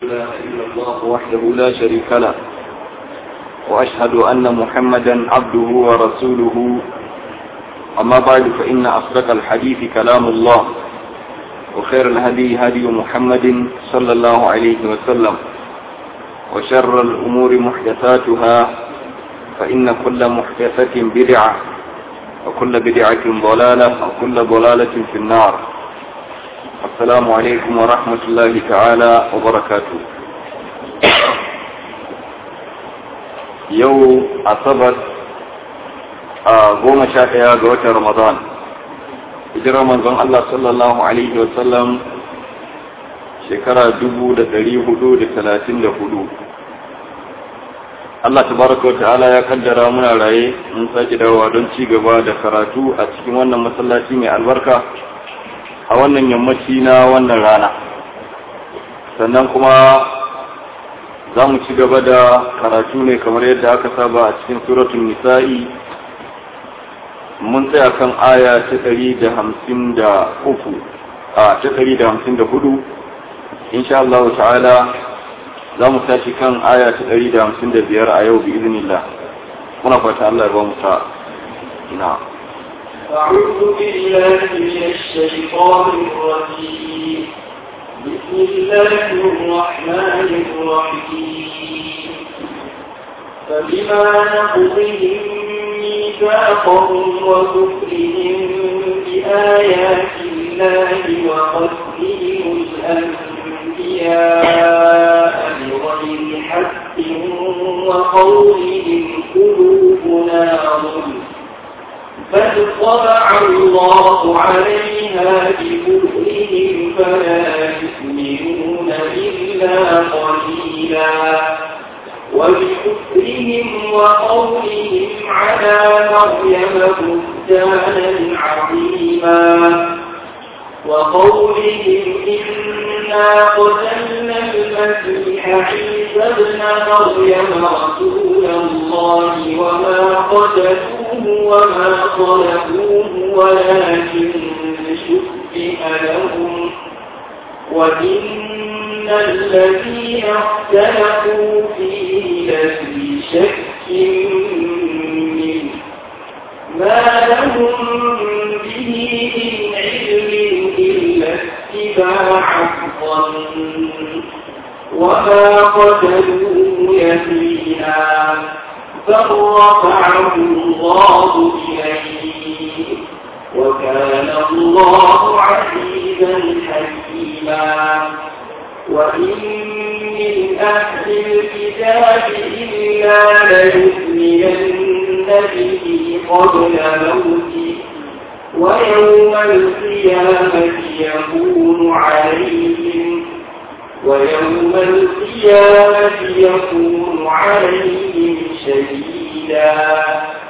إله إلا الله وحده لا شريك له وأشهد أن محمدا عبده ورسوله أما بعد فإن أصدق الحديث كلام الله وخير الهدي هدي محمد صلى الله عليه وسلم وشر الأمور محدثاتها فإن كل محدثة بدعة وكل بدعة ضلالة وكل ضلالة في النار السلام عليكم ورحمة الله تعالى وبركاته يو أصبت goma sha ɗaya ga watan Ramadan hijirar manzon Allah sallallahu Alaihi wasallam shekara dubu da ɗari hudu da talatin da hudu Allah tabaraka wa ta'ala ya kaddara muna raye mun sake dawowa don ci gaba da karatu a cikin wannan masallaci mai albarka a wannan yammaci na wannan rana sannan kuma za mu ci gaba da karatu ne kamar yadda aka saba a cikin suratun nisa'i mun tsaya kan aya ta ɗari da hamsin da uku a ta ɗari da hamsin da hudu insha Allah ta'ala za mu tashi kan aya ta ɗari da hamsin da biyar a yau bi iznillah muna fata Allah ya ba mu sa na أعوذ بالله من الشيطان الرجيم بسم الله الرحمن الرحيم فبما نقضهم ميثاقهم وكفرهم بآيات الله وقتلهم الأنبياء بغير حق وقولهم قلوبنا ظلم بل طبع الله عليها بكفرهم فلا يؤمنون إلا قليلا وبكفرهم وقولهم على مريم بهتانا عظيما وقولهم إنا قتلنا المسيح عيسى ابن مريم رسول الله وما قتلوه وما صلبوه ولكن شبه لهم وإن الذين اختلفوا فيه لفي شك منه ما لهم به من علم إلا اتباع الظن وما قتلوه يقينا بل رفعه الله إليه وكان الله عزيزا حكيما وإن من أهل الكتاب إلا ليؤمنن به قبل موته ويوم القيامة يكون عليهم ويوم القيامة يكون عليهم شهيدا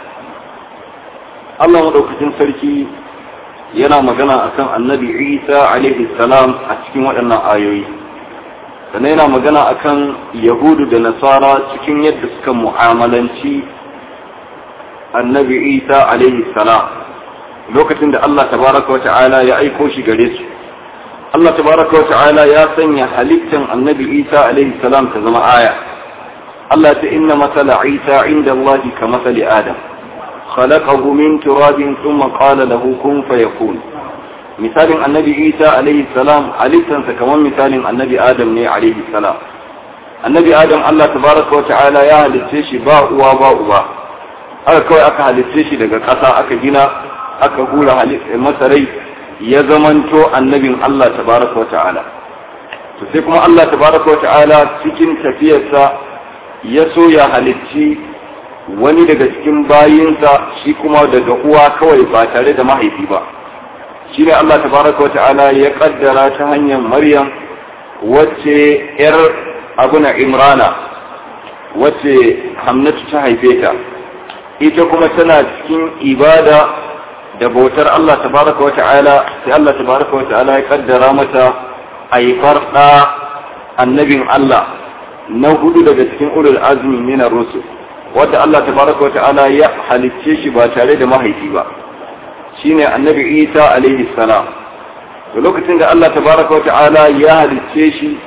Allah madaukakin sarki yana magana akan annabi Isa alaihi salam a cikin waɗannan ayoyi sannan yana magana akan yahudu da nasara cikin yadda suka mu'amalanci annabi Isa alaihi salam lokacin da Allah tabaraka wa ta'ala ya aiko shi gare su Allah tabaraka wa ta'ala ya sanya halittan annabi Isa alaihi salam ta zama aya Allah ta inna masala Isa inda Allah ka masali Adam خلقه من تراب ثم قال له كن فيكون مثال النبي عيسى عليه السلام halittansa kamar misalin annabi adam ne alaihi salam annabi adam Allah tabaraka wa ta'ala ya halitce shi ba uwa ba uba aka kawai aka halitce shi daga ƙasa aka gina aka hura masa rai ya zamanto annabin Allah tabaraka wa ta'ala to sai kuma Allah tabaraka wa ta'ala cikin tafiyarsa ya so ya halicci wani daga cikin bayinsa shi kuma daga uwa kawai ba tare da mahaifi ba shi ne Allah tabaraka wa ta'ala ya kaddara ta hanyar Maryam wacce yar abuna Imrana wacce Hamnatu ta haife ta ita kuma tana cikin ibada da bautar Allah tabaraka wa ta'ala sai Allah tabaraka wa ta'ala ya kaddara mata haifar da annabin Allah na hudu daga cikin ulul azmi min ar-rusul wanda Allah tabaraka wa ta'ala ya halicce shi ba tare da mahaifi ba shine annabi Isa alaihi salam da lokacin da Allah tabaraka wa ta'ala ya halicce shi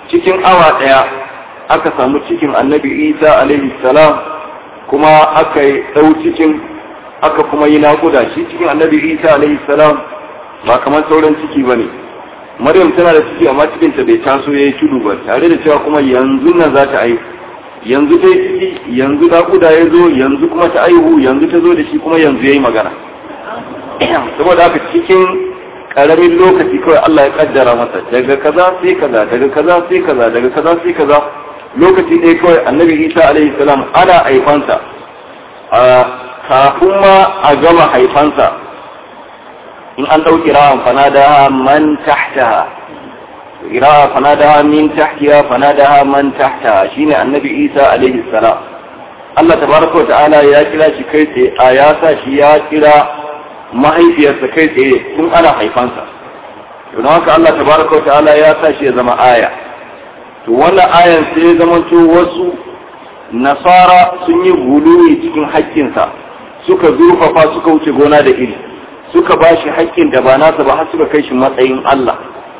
cikin awa ɗaya aka samu cikin annabi isa alaihi salam kuma aka yi ɗau cikin aka kuma yi naƙuda shi cikin annabi isa alaihi salam ba kamar sauran ciki ba ne maryam tana da ciki amma cikinta bai taso ya yi tudu ba tare da cewa kuma yanzu nan za ta aihu yanzu dai ciki yanzu naƙuda ya zo yanzu kuma ta aihu yanzu ta zo da shi kuma yanzu ya yi magana saboda haka cikin ƙaramin lokaci kawai Allah ya kaddara masa daga kaza sai kaza daga kaza sai kaza daga kaza sai kaza lokaci ɗaya kawai annabi isa alaihi salam ana haifansa a kafin ma a gama haifansa in an ɗauki rawan fanada man tahtaha rawa fanada min tahtiha fanada man tahtaha shine annabi isa alaihi salam Allah tabaraka wa ta'ala ya kira shi kai tsaye a ya sa shi ya kira mahaifiyarsa kai tsaye tun ana haifansa don haka Allah tabaraka wa ta'ala ya sa shi ya zama aya to wannan ayan sai ya zama to wasu nasara sun yi guluwi cikin haƙƙinsa suka zurfafa suka wuce gona da iri suka ba shi haƙƙin da ba nasa ba har suka kai shi matsayin Allah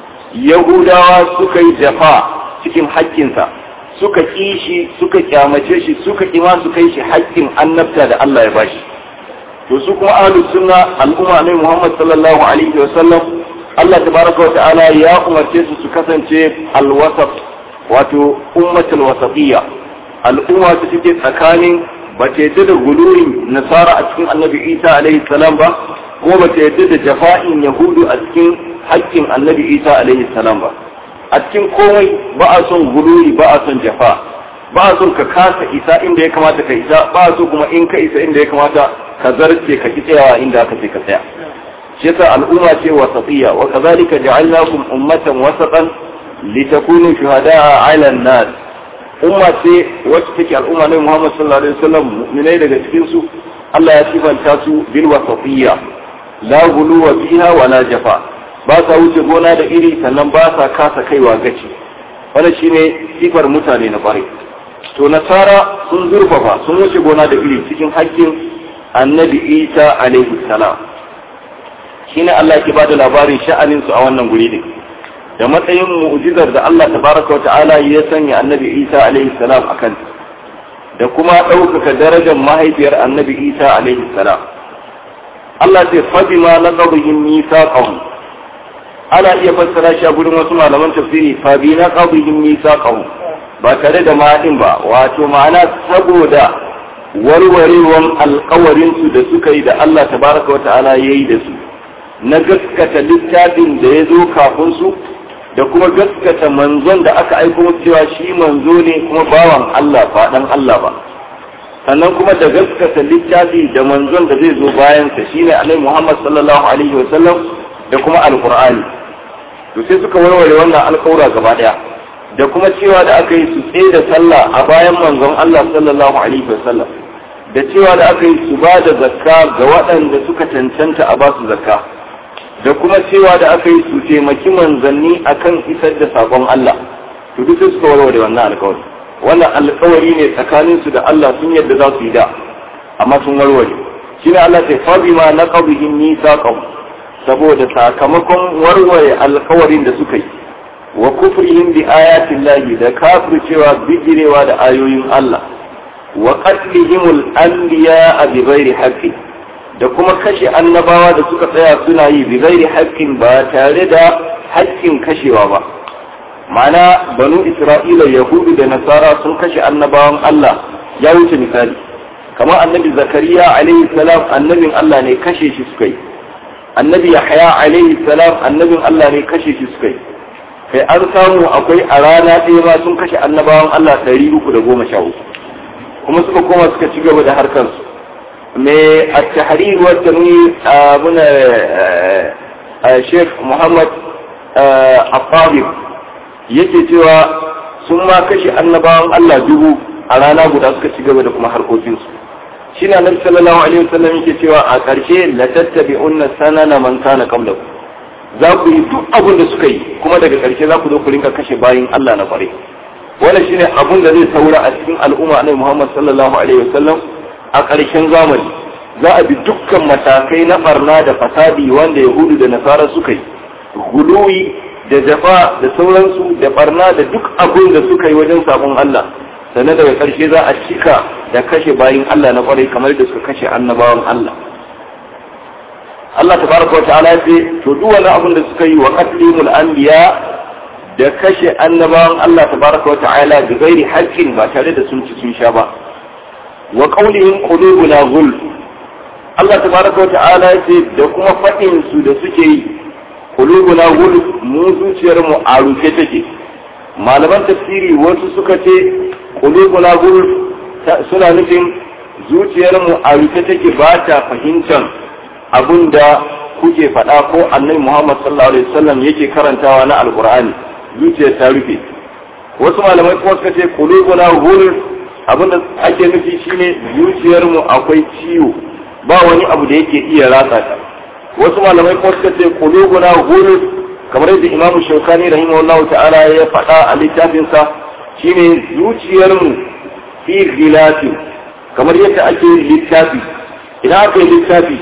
yahudawa suka yi jafa cikin haƙƙinsa suka ƙi shi suka kyamace shi suka ƙi ma su kai shi haƙƙin annabta da Allah ya bashi to su kuma ahlus sunna al'umma ne Muhammad sallallahu alaihi wa sallam Allah tabaraka wa ta'ala ya umarce su su kasance alwasat wato ummatul wasatiyya al'umma ta take tsakanin ba ta yadda da gulurin nasara a cikin annabi Isa alaihi salam ba ko ba ta yadda da jafa'in yahudu a cikin haƙƙin annabi Isa alaihi salam ba a cikin komai ba a son guluri ba a son jafa ba a son ka kasa isa inda ya kamata ka isa ba a so kuma in ka isa inda ya kamata ka zarce ka ki tsayawa inda aka ce ka tsaya shi yasa al'umma ce wasatiyya wa kazalika ja'alnakum ummatan wasatan litakunu shuhada'a 'ala an-nas umma ce wacce take al'umma ne Muhammad sallallahu alaihi wasallam mu'minai daga cikin su Allah ya sifanta su bil wasatiyya la guluwa fiha wa la jafa ba sa wuce gona da iri sannan ba sa kasa kaiwa gaci wannan shine sifar mutane na kwarai to nasara sun zurfafa sun wuce gona da iri cikin hakkin annabi isa alaihi salam shine Allah yake bada labarin sha'anin su a wannan guri din da matsayin mu'jizar da Allah tabaraka wa ta'ala ya sanya annabi isa alaihi salam akan da kuma ɗaukaka darajar mahaifiyar annabi isa alaihi salam Allah ce fabima laqabihim mithaqahum ana iya fassara shi a gurin wasu malaman tafsiri fa bi na qawlihim misaqahum ba tare da ma'adin ba wato ma'ana saboda warwarewan alkawarin su da suka yi da Allah tabaraka wata'ala yayi da su na gaskata littafin da ya zo kafin su da kuma gaskata manzon da aka aiko musu cewa shi manzo ne kuma bawan Allah ba dan Allah ba sannan kuma da gaskata littafi da manzon da zai zo bayan sa shine Annabi Muhammad sallallahu alaihi wa sallam da kuma alqur'ani to sai suka warware wannan alƙawura gaba daya da kuma cewa da aka yi su tsaye da sallah a bayan manzon Allah sallallahu alaihi wasallam da cewa da aka yi su ba da zakka ga waɗanda suka cancanta a basu zakka da kuma cewa da aka yi su taimaki manzanni akan isar da sakon Allah to duk sai suka warware wannan alƙawari wannan alƙawari ne tsakanin su da Allah sun yadda za su yi da amma sun warware shine Allah sai fa bima naqabihim mithaqahum saboda sakamakon warware alkawarin da suka yi wa kufrihim bi ayatin lahi da kafircewa bijirewa da ayoyin Allah wa qatlihimul anbiya bi ghairi haqqi da kuma kashe annabawa da suka tsaya suna yi bi ghairi haqqin ba tare da haƙƙin kashewa ba ma'ana banu isra'ila yahudu da nasara sun kashe annabawan Allah ya wuce misali kamar annabi zakariya alaihi salam annabin Allah ne kashe shi suka yi annabi yahya alaihi salam annabin Allah ne kashe shi suka yi kai an samu akwai a rana ɗaya ma sun kashe annabawan Allah ɗari uku da goma sha uku kuma suka koma suka ci gaba da harkar su me a tahrir wa tanwir muna Sheikh Muhammad Afabir yake cewa sun ma kashe annabawan Allah dubu a rana guda suka ci gaba da kuma harkokinsu shi ne annabi sallallahu alaihi wasallam yake cewa a ƙarshe la tattabi'unna sanana man kana qablakum za ku yi duk abin da suka yi kuma daga ƙarshe za ku zo ku rinka kashe bayin Allah na kware wannan shine abin da zai saura a cikin al'umma annabi Muhammad sallallahu alaihi wasallam a ƙarshen zamani za a bi dukkan matakai na barna da fasadi wanda yahudu da nasara suka yi guluwi da jafa da sauransu da barna da duk abin da suka yi wajen sabon Allah sannan daga ƙarshe za a cika da kashe bayin Allah na kwarai kamar da suka kashe annabawan Allah Allah tabaraka wa ta'ala ce to duk wani abin da suka yi wa qatlimul anbiya da kashe annabawan Allah tabaraka wa ta'ala bi ghairi haqqin ba tare da sun ci sun sha ba wa qawlihim qulubuna ghulf Allah tabaraka wa ta'ala ce da kuma fadin su da suke yi qulubuna ghulf mu zuciyar mu a rufe take malaman tafsiri wasu suka ce qulubuna ghulf suna nufin zuciyar mu a rufe take ba ta fahimtar abin da kuke faɗa ko annabi Muhammad sallallahu alaihi wasallam yake karantawa na alqur'ani zuciyar ta rufe wasu malamai kuma suka ce qulubuna ghulf abin da ake nufi shine zuciyar mu akwai ciwo ba wani abu da yake iya ratsa ta wasu malamai kuma suka ce qulubuna ghulf kamar yadda Imam Shawkani rahimahullahu ta'ala ya faɗa a littafinsa shine zuciyar mu fi ghilafi kamar yadda ake littafi idan aka yi littafi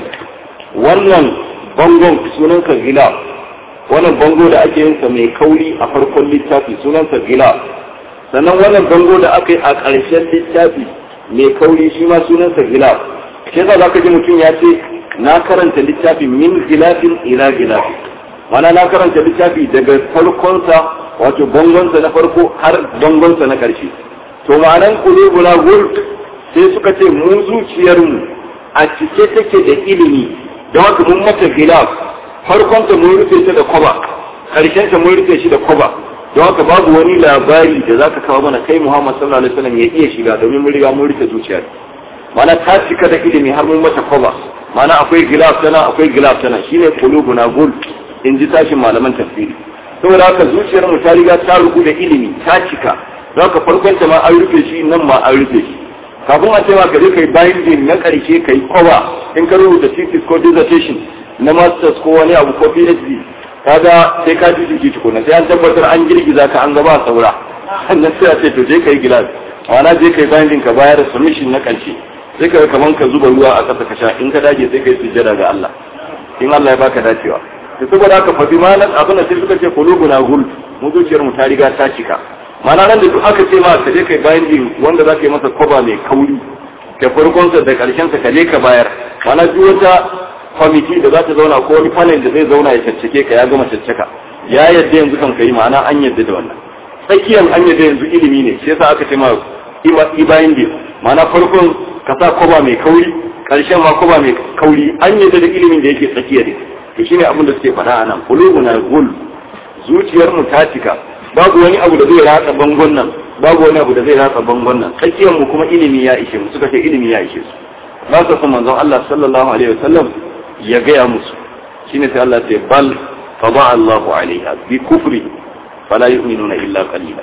wannan bangon sunansa gila wannan bango da ake yinsa mai kauri a farkon littafi sunansa gila sannan wannan bango da aka yi a ƙarshen littafi mai kauri shi ma sunansa gila shi yasa zaka ji mutum ya ce na karanta littafi min gilafin ila gilafin mana na karanta littafi daga farkonsa wato bangonsa na farko har bangonsa na ƙarshe to ma'anan kulubuna gul sai suka ce mu zuciyarmu a cike take da ilimi don haka mun mata gilaf farkon ta mun rufe ta da kwaba karshen ta mun rufe shi da kwaba don haka babu wani labari da zaka kawo mana kai Muhammad sallallahu alaihi wasallam ya iya shiga domin mun riga mun rufe zuciyar mana ta cika da ilimi har mun mata kwaba mana akwai gilaf tana akwai gilaf tana shine qulubuna gul in ji tashin malaman tafsiri saboda haka zuciyar mu ta riga ta rubu da ilimi ta cika don haka farkon ta ma an rufe shi nan ma an rufe shi kafin a ce ma ka je kai binding na karshe kai kowa in ka rubuta thesis ko dissertation na masters ko wani abu ko phd kaga sai ka ji jiki tukuna sai an tabbatar an girgiza ka an gaba saura sannan sai a ce to je kai gilas ma'ana je kai binding ka bayar submission na karshe sai ka kaman ka zuba ruwa a ƙasa ka sha in ka dage sai ka yi sujjada ga Allah in Allah ya baka dacewa to saboda haka fa bimanan abin da sai suka ce qulubuna gul mu zuciyar mu ta riga ta cika mana nan da duk aka ce ma ka je kai binding wanda za ka yi masa koba mai kauri da farkonsa da ƙarshensa ka je ka bayar mana duk wata kwamiti da za ta zauna ko wani panel da zai zauna ya caccake ka ya gama caccaka ya yadda yanzu kan ka yi ma'ana an yadda da wannan tsakiyar an yadda yanzu ilimi ne shi yasa aka ce ma i binding ma'ana farkon ka sa koba mai kauri ƙarshen ma koba mai kauri an yadda da ilimin da yake tsakiya ne to shine abin da suke faɗa a nan qulubuna gul zuciyar mu ta cika babu wani abu da zai ratsa bangon nan babu wani abu da zai ratsa bangon nan tsakiyar mu kuma ilimi ya ishe mu suka ce ilimi ya ishe su ba su san manzon Allah sallallahu alaihi wasallam ya gaya musu shine sai Allah ce bal fada Allahu alaiha bi kufri fala yu'minuna illa qalila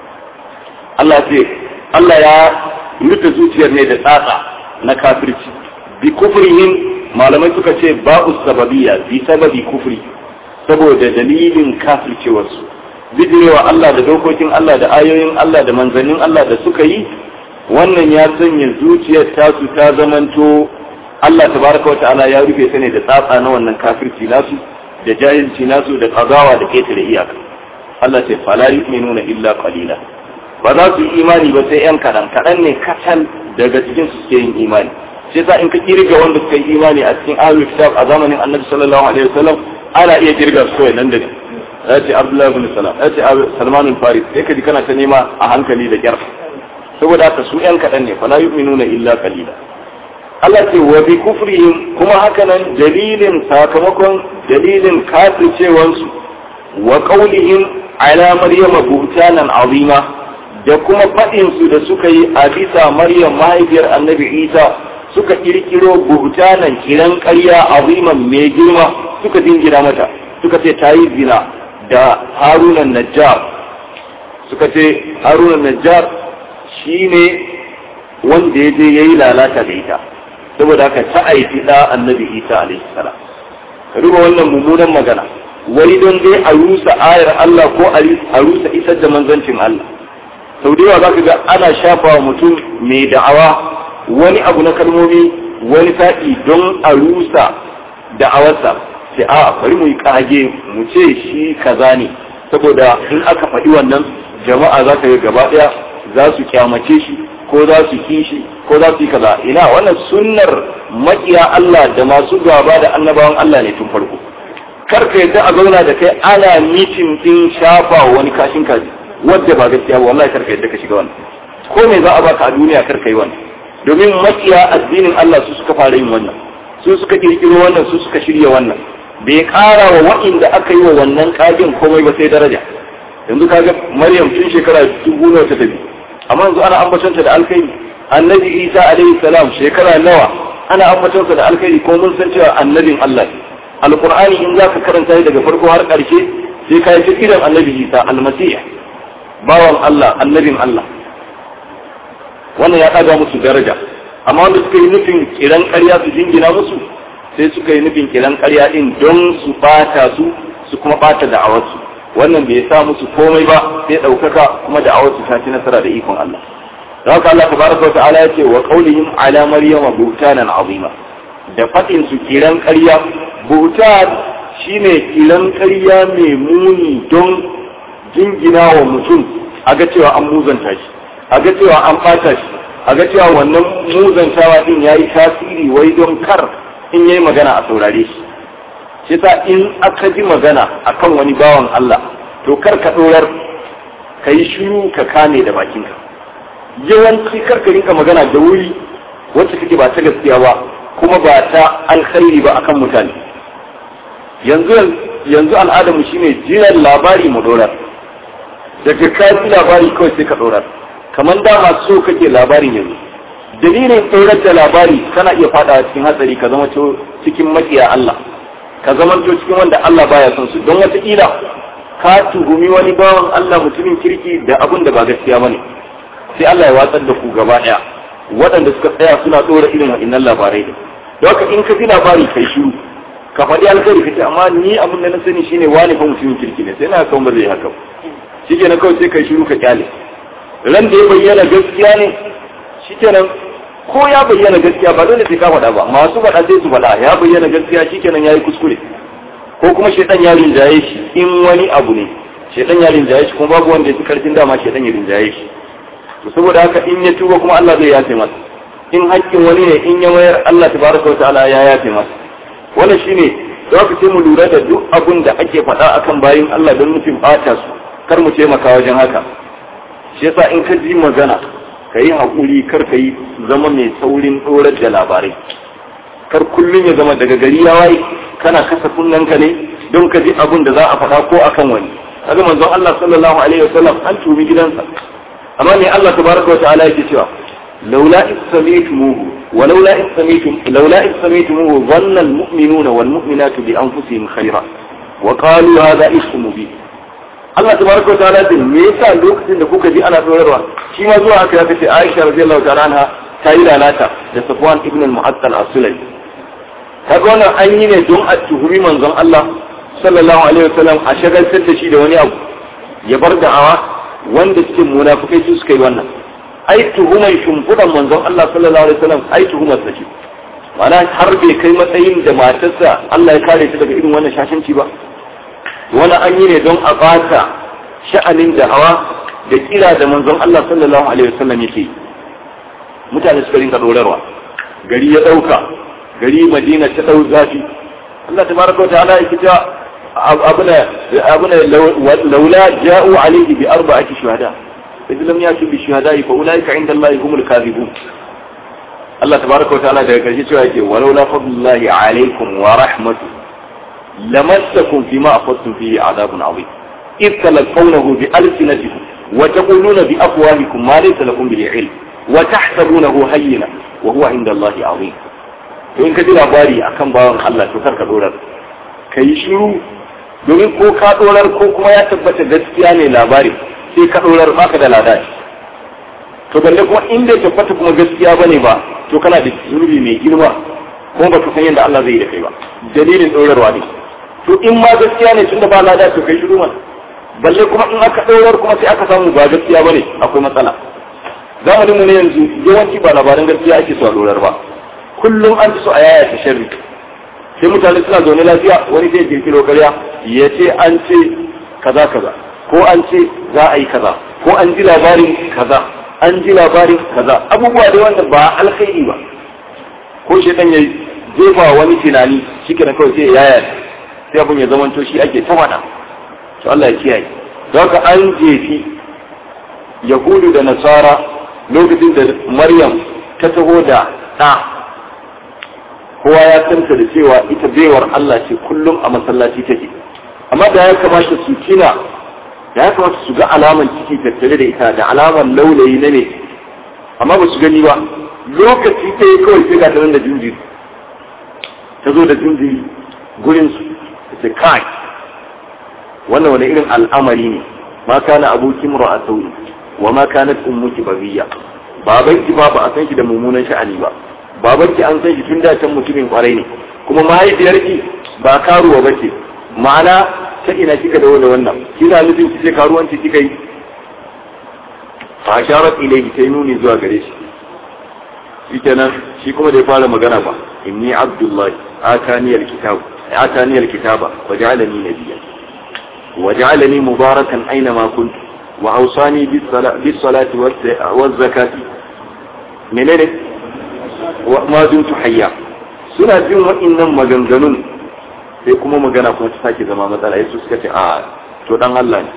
Allah ce Allah ya rufe zuciyar ne da tsatsa na kafirci bi kufrihim malamai suka ce ba'u sababiyya bi sababi kufri saboda dalilin kafircewarsu bidirewa Allah da dokokin Allah da ayoyin Allah da manzannin Allah da suka yi wannan ya sanya zuciyar tasu ta zamanto Allah tabaraka wa ta'ala ya rufe ta ne da tsatsa na wannan kafirci nasu da jahilci nasu da kazawa da ketare iyaka Allah ce fala yu'minuna illa qalila ba za su yi imani ba sai yan kadan kadan ne kacal daga cikin su suke yin imani sai sa in ka kirga wanda suka yi imani a cikin ahlul kitab a zamanin Annabi sallallahu alaihi wasallam ana iya kirga su nan da ya ce abdullahi bin salam ya ce salman al-faris sai ka ji kana ta nema a hankali da kyar saboda haka su yan kaɗan ne fala yu'minuna illa qalila Allah ce wa bi kufrihim kuma hakanan dalilin sakamakon dalilin kafircewansu wa qaulihim ala maryama buhtanan azima da kuma faɗin su da suka yi a bisa maryam mahaifiyar annabi isa suka kirkiro buhtanan kiran ƙarya aziman mai girma suka dingira mata suka ce ta yi zina da harunan najjar suka ce harunan najjar shi ne wanda ya je ya yi lalata da ita saboda haka ta aiki da annabi isa alaihi salam ka duba wannan mummunan magana wani don dai a rusa ayar Allah ko a rusa isar da manzancin Allah sau da yawa za ka ga ana shafa wa mutum mai da'awa wani abu na kalmomi wani sa'i don a rusa da'awarsa sai a bari mu yi kage mu ce shi kaza ne saboda in aka faɗi wannan jama'a za ka yi gaba ɗaya za su kyamace shi ko za su ki shi ko za su yi kaza ina wannan sunnar makiya Allah da masu gaba da annabawan Allah ne tun farko kar ka yadda a zauna da kai ana mitin din shafa wani kashin kaji wadda ba gaskiya ba wallahi kar ka yadda ka shiga wannan ko me za a baka a duniya kar ka yi wannan domin makiya addinin Allah su suka fara yin wannan su suka kirkiro wannan su suka shirya wannan bai kara wa wa'inda aka yi wa wannan kagin komai ba sai daraja yanzu kaga Maryam tun shekara dubu nawa ta tafi amma yanzu ana ambatonta da alkhairi annabi Isa alaihi salam shekara nawa ana ambatonsa da alkhairi ko mun san cewa annabin Allah alqur'ani in zaka karanta shi daga farko har karshe sai ka yi kiran annabi Isa almasih bawan Allah annabin Allah wannan ya ɗaga musu daraja amma wanda suka yi nufin kiran ƙarya su jingina musu sai suka yi nufin kiran ƙarya ɗin don su ɓata su su kuma ɓata da'awarsu wannan bai sa musu komai ba sai ɗaukaka kuma da'awarsu ta ci nasara da ikon Allah da haka Allah tabaraka wa ta'ala ya ce wa qaulihim ala maryama buhtanan azima da faɗin su kiran ƙarya buhtan shine kiran ƙarya mai muni don jingina wa mutum a ga cewa an muzanta shi a ga cewa an ɓata shi a ga cewa wannan muzantawa din ya yi tasiri wai don kar in yayi magana a saurare shi shi sa in aka ji magana akan wani bawan Allah to kar ka ɗorar ka yi shiru ka kame da bakinka yawanci kar ka rinka magana da wuri wacce kake ba ta gaskiya ba kuma ba ta alkhairi ba akan mutane yanzu yanzu al'adarmu shine jiran labari mu dorar daga ka ji labari kawai sai ka dorar kamar dama so kake labarin yanzu dalilin tsorar da labari kana iya fada cikin hatsari ka zama cikin makiya Allah ka zama cikin wanda Allah baya son su don wataƙila ka tuhumi wani bawan Allah mutumin kirki da abun da ba gaskiya bane sai Allah ya watsar da ku gaba ɗaya waɗanda suka tsaya suna ɗora irin wa'innan labarai da don haka in ka ji labari kai shiru ka faɗi alkhairi kace amma ni abin da na sani shine wani fa mutumin kirki ne sai na kawo ba zai haka shi kenan kawai sai kai shiru ka kyale ran da ya bayyana gaskiya ne shikenan ko ya bayyana gaskiya ba dole sai ka faɗa ba masu faɗa sai su faɗa ya bayyana gaskiya shikenan yayi kuskure ko kuma shedan ya rinjaye shi in wani abu ne shedan ya rinjaye shi kuma babu wanda ya fi karfin dama shedan ya rinjaye shi to saboda haka in ya tuba kuma Allah zai yafe masa in haƙƙin wani ne in ya mayar Allah tabaraka wa ta'ala ya yafe masa wannan shine za ku sai mu lura da duk abun da ake faɗa akan bayin Allah don nufin ɓata su kar mu taimaka wajen haka shi yasa in ka ji magana ka yi haƙuri kar ka yi zama mai saurin ɗorar da labarai kar kullum ya zama daga gari ya waye kana kasa kunnanka ne don ka ji abun da za a faɗa ko akan wani kaga manzon Allah sallallahu alaihi wasallam an tumi gidansa amma ne Allah tabaraka wa ta'ala yake cewa laula ismaitumuhu wa laula ismaitum laula ismaitumuhu dhanna almu'minuna wal mu'minatu bi anfusihim khayra wa qalu hadha ismu mubin Allah tabaraka wa ta'ala din me yasa lokacin da kuka ji ana tsorarwa shi ma zuwa aka ya ce Aisha radiyallahu ta'ala anha ta yi lalata da Safwan ibn al-Mu'attal as-Sulami kaga wannan an yi ne don a tuhumi manzon Allah sallallahu alaihi wasallam a shagaltar da shi da wani abu ya bar da'awa wanda suke munafikai su suka yi wannan ai tuhumar shimfiɗan manzon Allah sallallahu alaihi wasallam ai tuhumar sa ce ma'ana har bai kai matsayin da matarsa Allah ya kare ta daga irin wannan shashanci ba wani an yi ne don a bata sha'anin da'awa da kira da manzon Allah sallallahu alaihi wasallam yake mutane suka rinka dorarwa gari ya dauka gari Madina ta dau zafi Allah tabaraka wa ta'ala yake cewa abuna abuna laula ja'u alayhi bi arba'ati shuhada idan lam yatu bi shuhada'i fa ulaika 'inda Allah humul kadhibun Allah tabaraka wa ta'ala daga karshe cewa yake walaula fadlullahi alaykum wa rahmatuhu لمسكم فيما أخذتم فيه عذاب عظيم إذ تلقونه بألسنتكم وتقولون بأفواهكم ما ليس لكم به علم وتحسبونه هينا وهو عند الله عظيم to in ka ji labari akan bawan Allah to kar ka dorar ka yi shiru domin ko ka dorar ko kuma ya tabbata gaskiya ne labari sai ka dorar baka da lada to balle kuma in bai tabbata kuma gaskiya bane ba to kana da zunubi mai girma kuma ba ka san yadda Allah zai yi da kai ba dalilin dorarwa ne to in ma gaskiya ne tunda ba lada to kai shiru mana balle kuma in aka ɗaurar kuma sai aka samu ba gaskiya bane akwai matsala zamanin mu ne yanzu yawanci ba labaran gaskiya ake so a ɗaurar ba kullum an ci so a yaya ta sharri sai mutane suna zaune lafiya wani zai kirkiro karya ya ce an ce kaza kaza ko an ce za a yi kaza ko an ji labarin kaza an ji labarin kaza abubuwa da wanda ba alkhairi ba ko shi dan ya jefa wani tunani shi kenan kawai sai yaya sai abin ya zamanto shi ake ta faɗa to Allah ya kiyaye don haka an jefi yahudu da nasara lokacin da maryam ta taho da ɗa kowa ya santa da cewa ita baiwar Allah ce kullum a masallaci take amma da ya kamata su kina da ya kamata su ga alaman ciki tattare da ita da alaman laulayi na ne amma ba su gani ba lokaci ta yi kawai sai ga ta da jinjiri ta zo da jinjiri gurin su ta ce kai wannan wani irin al'amari ne ma kana abokin a sauyi wa ma kanat ummuki bagiya babanki ba ba a san shi da mummunan sha'ani ba babanki an san shi tun da can mutumin kwarai ne kuma mahaifiyarki ba karuwa ba ce ma'ana ta ina kika da wani wannan kina nufin ki ce karuwanci kika yi fa sharat ilayhi sai nuni zuwa gare shi shi kenan shi kuma da ya fara magana ba inni abdullahi atani alkitab atani alkitaba wa ja'alani nabiyyan wa ja'alani mubarakan aina ma kuntu wa awsani bis salati waz zakati menene wa ma dumtu hayya suna jin wa'annan maganganun sai kuma magana kuma ta sake zama matsala yasu suka ce a to dan Allah ne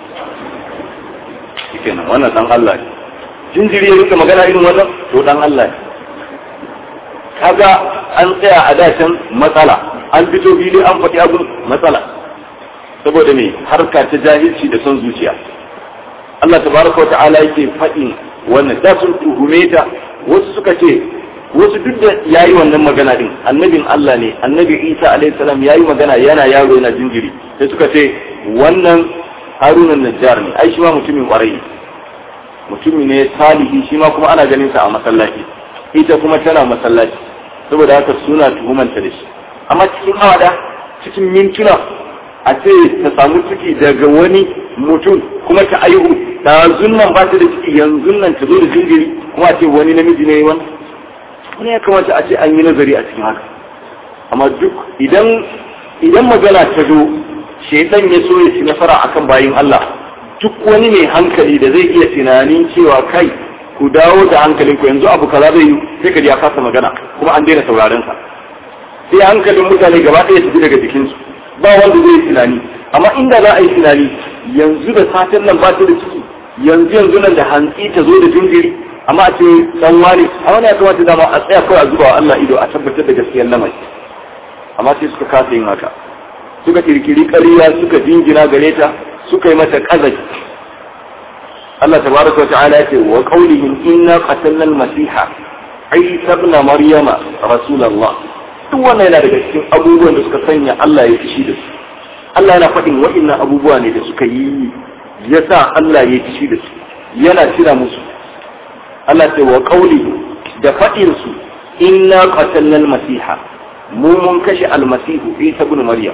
shikenan wannan dan Allah ne jinjiri ya rika magana irin wannan to dan Allah ne kaga an tsaya a dacin matsala an fito fili an faɗi abin matsala saboda me harka ta jahilci da son zuciya Allah tabaraka ta'ala yake faɗin wannan da sun tuhume ta wasu suka ce wasu duk da yayi wannan magana din annabin Allah ne annabi Isa alaihi salam yayi magana yana yaro yana jinjiri sai suka ce wannan Haruna Najjar ne ai shi ma mutumin kwarai mutumi ne salihi shi ma kuma ana ganin sa a masallaci ita kuma tana masallaci saboda haka suna tuhumanta da shi amma cikin awada cikin mintuna a ce ta samu ciki daga wani mutum kuma ta aihu ta zunnan ba ta da ciki yanzu nan ta zo da jinjiri kuma a ce wani namiji ne wani wani ya kamata a ce an yi nazari a cikin haka amma duk idan idan magana ta zo shaitan ya so ya ci nasara akan bayin Allah duk wani mai hankali da zai iya tunanin cewa kai ku dawo da hankalin ku yanzu abu kaza zai yi sai ka ji ya kasa magana kuma an daina sauraron sa sai hankalin mutane gaba ɗaya tafi daga jikinsu ba wanda zai yi tunani amma inda za a yi tunani yanzu da satin nan ba ta da ciki yanzu yanzu nan da hantsi ta zo da jinjiri amma a ce dan wani a wani ya kamata dama a tsaya kawai a zuba wa Allah ido a tabbatar da gaskiyar lamari amma sai suka kasa yin haka suka kirkiri ƙarya suka jingina gare ta suka yi mata ƙazafi Allah tabaraka wa ta'ala ya ce wa qawlihim inna qatalna al-masiha Isa ibn Maryama rasulullah duk wannan yana daga cikin abubuwan da suka sanya Allah ya fishi da su Allah yana faɗin wa'innan abubuwa ne da suka yi yasa Allah ya fishi da su yana cira musu Allah ce wa qawlihi da faɗin su inna qatalna al-masiha mu mun kashe al-masihu Isa ibn Maryam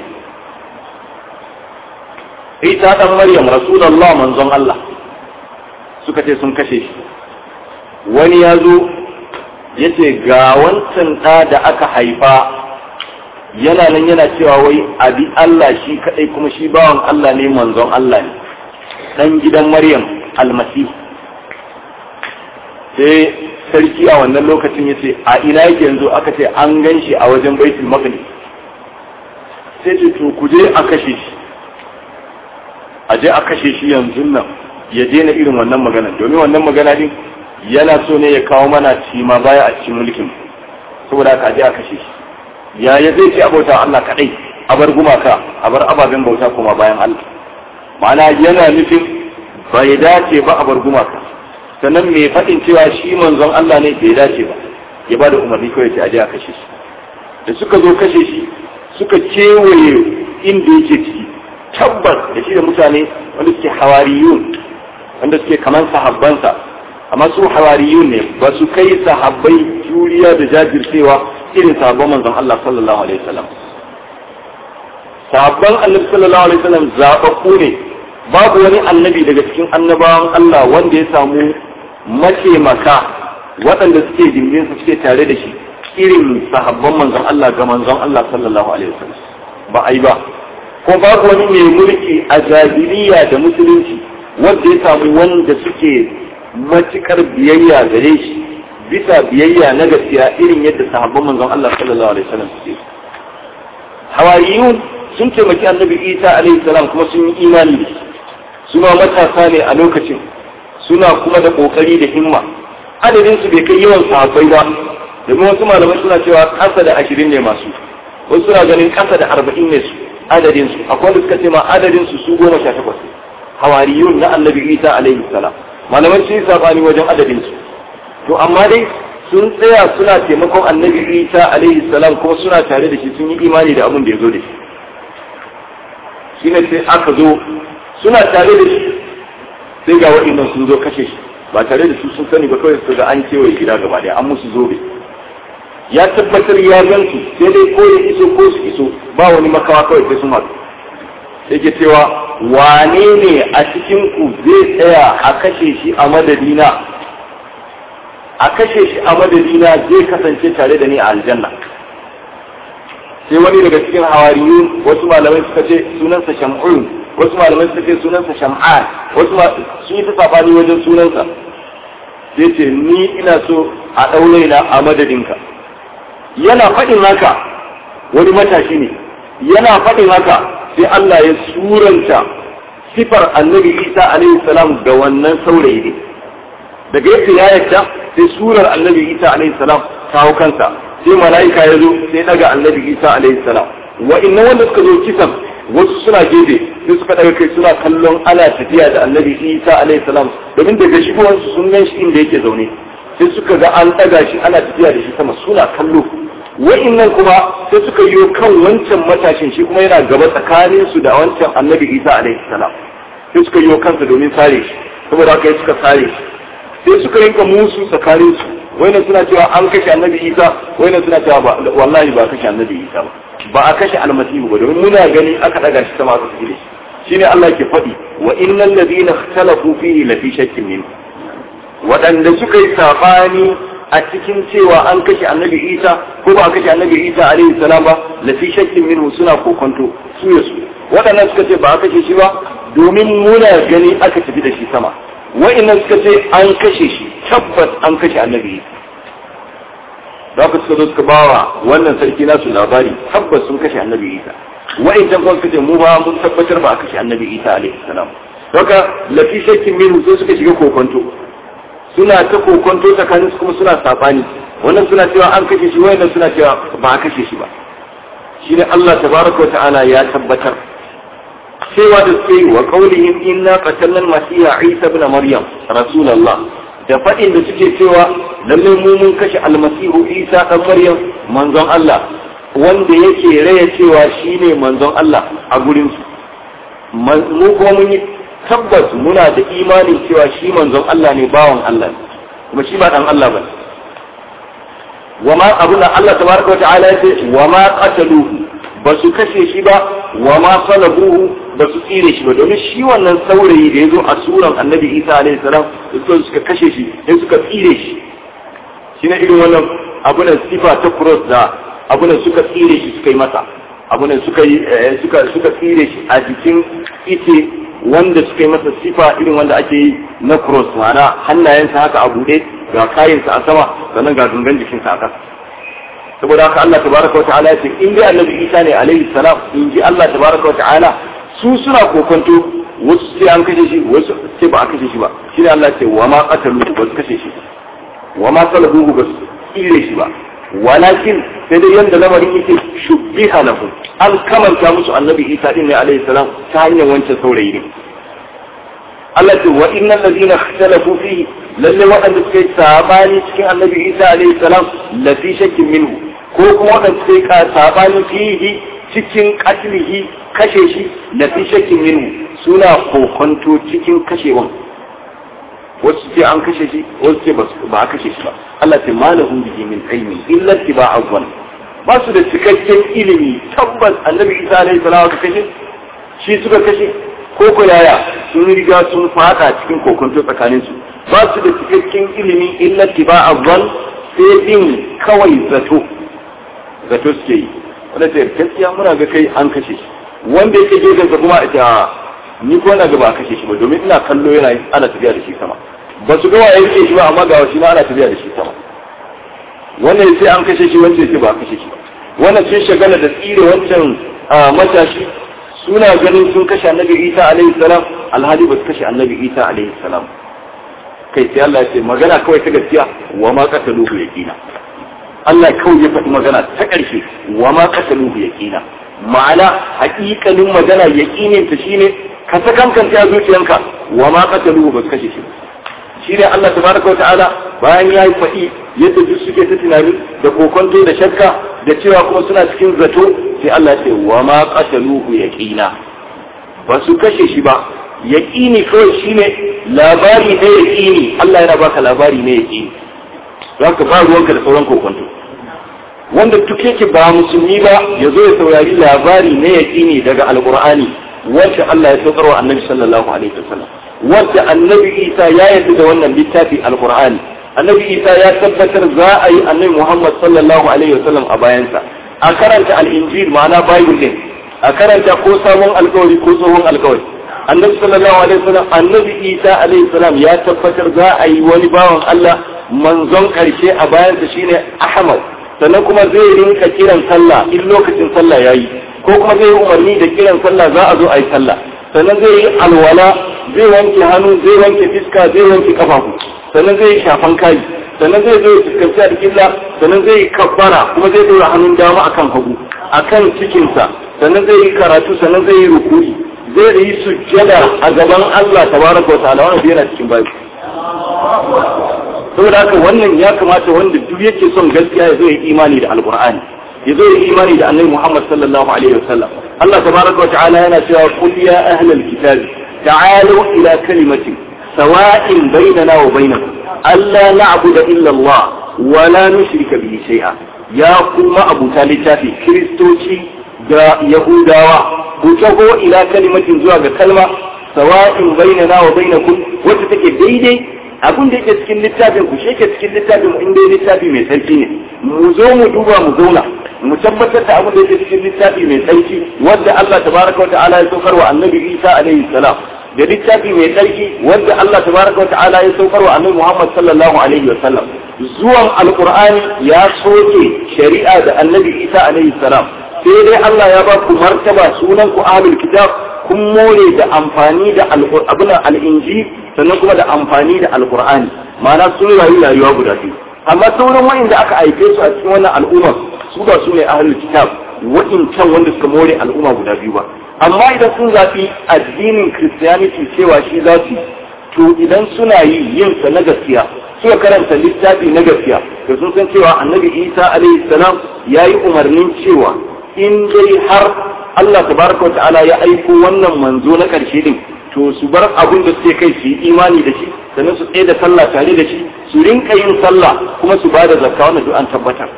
Isa dan Maryam Rasulullah manzon Allah suka ce sun kashe shi wani ya zo ya ce ga wancan ɗa da aka haifa yana nan yana cewa wai abi Allah shi kaɗai kuma shi bawan Allah ne manzon Allah ne ɗan gidan Maryam almasihu sai sarki a wannan lokacin ya ce a ina yake yanzu aka ce an gan shi a wajen baitul maqdis sai ce to ku je a kashe shi a je a kashe shi yanzu nan ya daina irin wannan magana domin wannan magana din yana so ne ya kawo mana cima baya a cikin mulkin saboda haka je a kashe shi ya ya zai ce abauta Allah kadai a bar gumaka a bar ababen bauta kuma bayan Allah ma'ana yana nufin bai dace ba a bar gumaka sannan mai faɗin cewa shi manzon Allah ne bai dace ba ya ba da umarni kawai ce a je a kashe shi da suka zo kashe shi suka kewaye inda yake ciki tabbas da shi da mutane wanda suke hawariyun wanda suke kamar sahabbansa amma su hawariyun ne ba su kai sahabbai juriya da jajircewa irin sahabban manzon Allah sallallahu alaihi wasallam sahabban annabi sallallahu alaihi wasallam zababbu ne babu wani annabi daga cikin annabawan Allah wanda ya samu mataimaka waɗanda suke jimbin su suke tare da shi irin sahabban manzon Allah ga manzon Allah sallallahu alaihi wasallam ba ai ba ko babu wani mai mulki a jahiliya da musulunci wanda ya samu wanda suke matukar biyayya gare shi bisa biyayya na gaskiya irin yadda sahabban manzon Allah sallallahu alaihi wasallam suke hawariyun sun taimaki annabi Isa alaihi salam kuma sun yi imani da shi suna matasa ne a lokacin suna kuma da kokari da himma adadin su bai kai yawan sahabbai ba domin wasu malamai suna cewa kasa da ashirin ne masu wasu suna ganin kasa da arba'in ne su adadin su akwai wanda suka ce ma adadin su su goma sha takwas hawariyun na annabi isa alaihi salam malamai sun yi sabani wajen adadin su to amma dai sun tsaya suna taimakon annabi isa alaihi salam kuma suna tare da shi sun yi imani da abin da ya zo da shi shine sai aka zo suna tare da shi sai ga waɗannan sun zo kashe shi ba tare da su sun sani ba kawai su ga an kewaye gida gaba daya an musu zobe ya tabbatar ya gansu sai dai ko ya iso ko su iso ba wani makawa kawai sai sun haɗu sai ke cewa wane ne a cikin ku zai tsaya a kashe shi a madadina a kashe shi a madadina zai kasance tare da ni a aljanna sai wani daga cikin hawariyun wasu malamai suka ce sunansa sham'un wasu malamai suka ce sunansa sham'an wasu sun yi ta sabani wajen sunansa sai ce ni ina so a ɗaure na a madadinka yana faɗin haka wani matashi ne yana faɗin haka sai Allah ya suranta sifar annabi Isa alaihi salam ga wannan saurayi ne daga yadda ya yadda sai surar annabi Isa alaihi salam kawo kansa sai mala'ika ya zo sai daga annabi Isa alaihi salam wa'annan wanda suka zo kisan wasu suna gefe sai suka daga kai suna kallon ana tafiya da annabi Isa alaihi salam domin daga shigowarsu sun gan shi inda yake zaune sai suka ga an daga shi ana tafiya da shi sama suna kallo wa'annan kuma sai suka yi kan wancan matashin shi kuma yana gaba tsakanin su da wancan annabi Isa alaihi salam sai suka yi kansa domin sare shi saboda haka suka sare shi sai suka rinka musu tsakanin su wayannan suna cewa an kashe annabi Isa wayannan suna cewa ba wallahi ba kashe annabi Isa ba ba a kashe almasihu ba domin muna gani aka daga shi sama aka tafi da shi shine Allah ke faɗi wa innal ladina ikhtalafu fihi lafi shakkin min waɗanda suka yi sabani a cikin cewa an kashe annabi Isa ko ba a kashe annabi Isa alaihi salam ba lafi shakkin minhu suna kokonto su ya su waɗannan suka ce ba a kashe shi ba domin muna gani aka tafi da shi sama wa'annan suka ce an kashe shi tabbas an kashe annabi Isa da haka suka zo suka bawa wannan sarki nasu labari tabbas sun kashe annabi Isa wa'annan kuma suka ce mu ba mun tabbatar ba a kashe annabi Isa alaihi salam haka lafi shakkin minhu sai suka shiga kokonto suna ta kokonto tsakanin su kuma suna sabani wannan suna cewa an kashe shi wannan suna cewa ba a kashe shi ba shine Allah tabaraka wa ta'ala ya tabbatar cewa da suke wa qaulihim inna qatalna al-masiha Isa ibn Maryam rasulullah da fadin da suke cewa lalle mu mun kashe almasihu Isa dan Maryam manzon Allah wanda yake raya cewa shine manzon Allah a gurin su mu kuma mun yi tabbas muna da imanin cewa shi manzon Allah ne bawan Allah ne kuma shi ba dan Allah bane wa ma abun da Allah tabaraka wa ta'ala yace wa ma qataluhu ba su kashe shi ba wa ma salabuhu ba su tsire shi ba domin shi wannan saurayi da ya zo a suran annabi Isa alaihi salam da suka kashe shi sai suka tsire shi shi ne irin wannan abunan sifa ta cross da abunan suka tsire shi suka yi masa abunan suka yi suka suka tsire shi a jikin ite wanda suka yi masa sifa irin wanda ake yi na cross ma'ana hannayensa haka a buɗe ga kayansa a sama sannan ga dungan jikinsa a ƙasa saboda haka Allah tabaraka wata'ala ya ce in dai annabi Isa ne alaihi salam in ji Allah tabaraka wata'ala su suna kokonto wasu sai an kashe shi wasu sai ba a kashe shi ba shine Allah ce wa ma qatalu ba su kashe shi wa ma salabuhu ba su tsire shi ba walakin sai dai yanda lamarin yake shubbiha lahum an kamanta musu annabi Isa din ne alaihi salam ta hanyar wancan saurayi ne Allah ce wa innal ladina ikhtalafu fihi lalle waɗanda suka yi sabani cikin annabi Isa alaihi salam la fi shakkin minhu ko kuma waɗanda suka yi sabani fihi cikin qatlihi kashe shi la fi shakkin minhu suna kokonto cikin kashewan wasu ce an kashe shi wasu ce ba a kashe shi ba Allah ce malahum bihi min ilmi illa tiba'a zan ba su da cikakken ilimi tabbas annabi Isa alaihi salam ka kashe shi suka kashe ko ko yaya sun riga sun fada cikin kokonto tsakanin su ba su da cikakken ilimi illa tiba'a zan sai bin kawai zato zato suke yi wanda ta gaskiya muna ga kai an kashe shi wanda yake gefen sa kuma ita ni ko na ga ba kashe shi ba domin ina kallo yana ana tafiya da shi sama ba su ga waye yake shi ba amma ga shi na ana tafiya da shi sama wannan sai an kashe shi wanda yake ba kashe shi ba wannan sun shagala da tsire wancan matashi suna ganin sun kashe annabi Isa alaihi salam alhali ba su kashe annabi Isa alaihi salam kai sai Allah ya ce magana kawai ta gaskiya wa ma qataluhu yaqina Allah kawai ya faɗi magana ta ƙarshe wa ma qataluhu yaqina ma'ana haƙiƙanin magana yaqinin ta shine ka sakankanta zuciyanka wa ma qataluhu ba su kashe shi shi ne Allah tabaraka wa ta'ala bayan ya yi faɗi yadda duk suke ta tunani da kokonto da shakka da cewa kuma suna cikin zato sai Allah ya ce wa ma qataluhu yaqina ba su kashe shi ba yaqini kawai shine labari ne yaqini Allah yana baka labari ne yaqini zaka ba ruwanka da sauran kokonto wanda duk yake ba musulmi ba ya zo ya saurari labari ne yaqini daga alqur'ani wanda Allah ya saukarwa annabi sallallahu alaihi wasallam wadda annabi isa ya yarda da wannan littafi alqur'ani annabi isa ya tabbatar za a yi annabi muhammad sallallahu alaihi wasallam a bayansa a karanta al-injil ma'ana bible din a karanta ko sabon alkawari ko tsohon alkawari annabi sallallahu alaihi wasallam annabi isa alaihi salam ya tabbatar za a yi wani bawan allah manzon karshe a bayansa shine ahmad sannan kuma zai rinka kiran sallah in lokacin sallah yayi ko kuma zai yi umarni da kiran sallah za a zo a yi sallah sannan zai yi alwala zai wanke hannu zai wanke fiska zai wanke kafafu sannan zai yi shafan kai sannan zai zo fuskanci alƙibla sannan zai yi kabbara kuma zai dora hannun dama akan hagu akan cikinsa sannan zai yi karatu sannan zai yi rukuri zai yi sujjada a gaban Allah tabaraka wa ta'ala wannan yana cikin babu saboda haka wannan ya kamata wanda duk yake son gaskiya ya zo ya imani da alqur'ani ya zo ya imani da annabi Muhammad sallallahu alaihi wasallam Allah tabaraka wa ta'ala yana cewa qul ya ahlal kitab ta'alu ila kalimatin sawa'in bainana wa bainakum alla na'budu illa Allah wa la nushrika bihi shay'a ya kuma abuta littafi kristoci da yahudawa ku tago ila kalimatin zuwa ga kalma sawa'in bainana wa bainakum wacce take daidai abin da yake cikin littafin ku shi yake cikin littafin mu inda littafi mai sarki ne mu zo mu duba mu zauna mu tabbatar da abin da yake cikin littafi mai tsarki wanda Allah tabaraka wa ta'ala ya saukar wa annabi Isa alaihi salam da littafi mai tsarki wanda Allah tabaraka wa ta'ala ya saukar wa annabi Muhammad sallallahu alaihi wa sallam zuwan alqur'ani ya soke shari'a da annabi Isa alaihi salam sai dai Allah ya ba ku martaba sunan ku ahlul kitab kun more da amfani da abin al-injil sannan kuma da amfani da alqur'ani ma'ana sun rayu rayuwa guda biyu amma sauran wa'inda aka aike su a cikin wannan al'umma su ba su ne ahlul kitab wa'incan wanda suka more al'umma guda biyu ba amma idan sun zafi addinin christianity cewa shi za su to idan suna yi yin sa na gaskiya suka karanta littafi na gaskiya da sun san cewa annabi isa alaihi salam ya yi umarnin cewa in dai har Allah tabaraka wa ta'ala ya aiko wannan manzo na karshe din to su bar abin da suke kai su yi imani da shi sannan su tsaye da sallah tare da shi su rinka yin sallah kuma su bada zakka wannan duk an tabbatar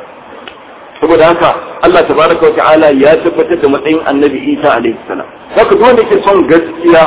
saboda haka Allah tabaraka wa ta'ala ya tabbatar da matsayin annabi Isa alaihi salam haka duk wanda ke son gaskiya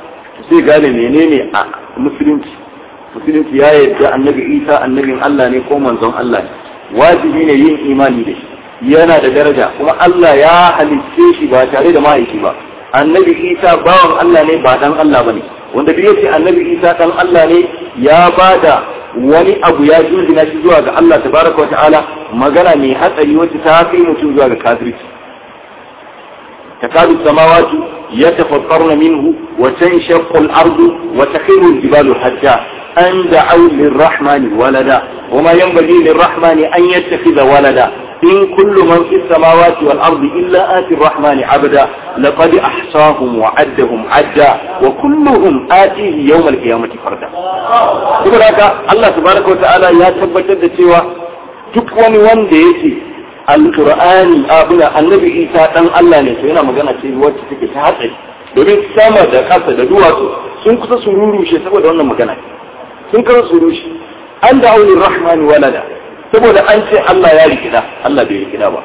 sai gane menene a musulunci musulunci ya yarda annabi Isa annabin Allah ne ko manzon Allah ne wajibi ne yin imani da shi yana da daraja kuma Allah ya halicce shi ba tare da mahaifi ba annabi isa bawan Allah ne ba dan Allah bane wanda duk yace annabi isa dan Allah ne ya bada wani abu ya jingina shi zuwa ga Allah tabaraka wa ta'ala magana mai hatsari wacce ta kai mutum zuwa ga kafirci takadu samawati yatafattarna minhu wa tanshaqqu al-ardu wa takhiru al-jibalu hatta an da'u lir-rahmani walada وما ينبغي للرحمن أن يتخذ ولدا إن كل من في السماوات والأرض إلا آتي الرحمن عبدا لقد أحصاهم وعدهم عدا وكلهم آتيه يوم القيامة فردا saboda haka Allah tabaraka wa ta'ala ya tabbatar da cewa duk wani wanda yake alqur'ani abuna annabi Isa dan Allah ne to yana magana ce wacce take ta hatsari domin sama da kasa da duwatsu sun kusa su rurushe saboda wannan magana sun kusa su rushe an da aulin rahmani walada saboda an ce Allah ya rikida Allah bai rikida ba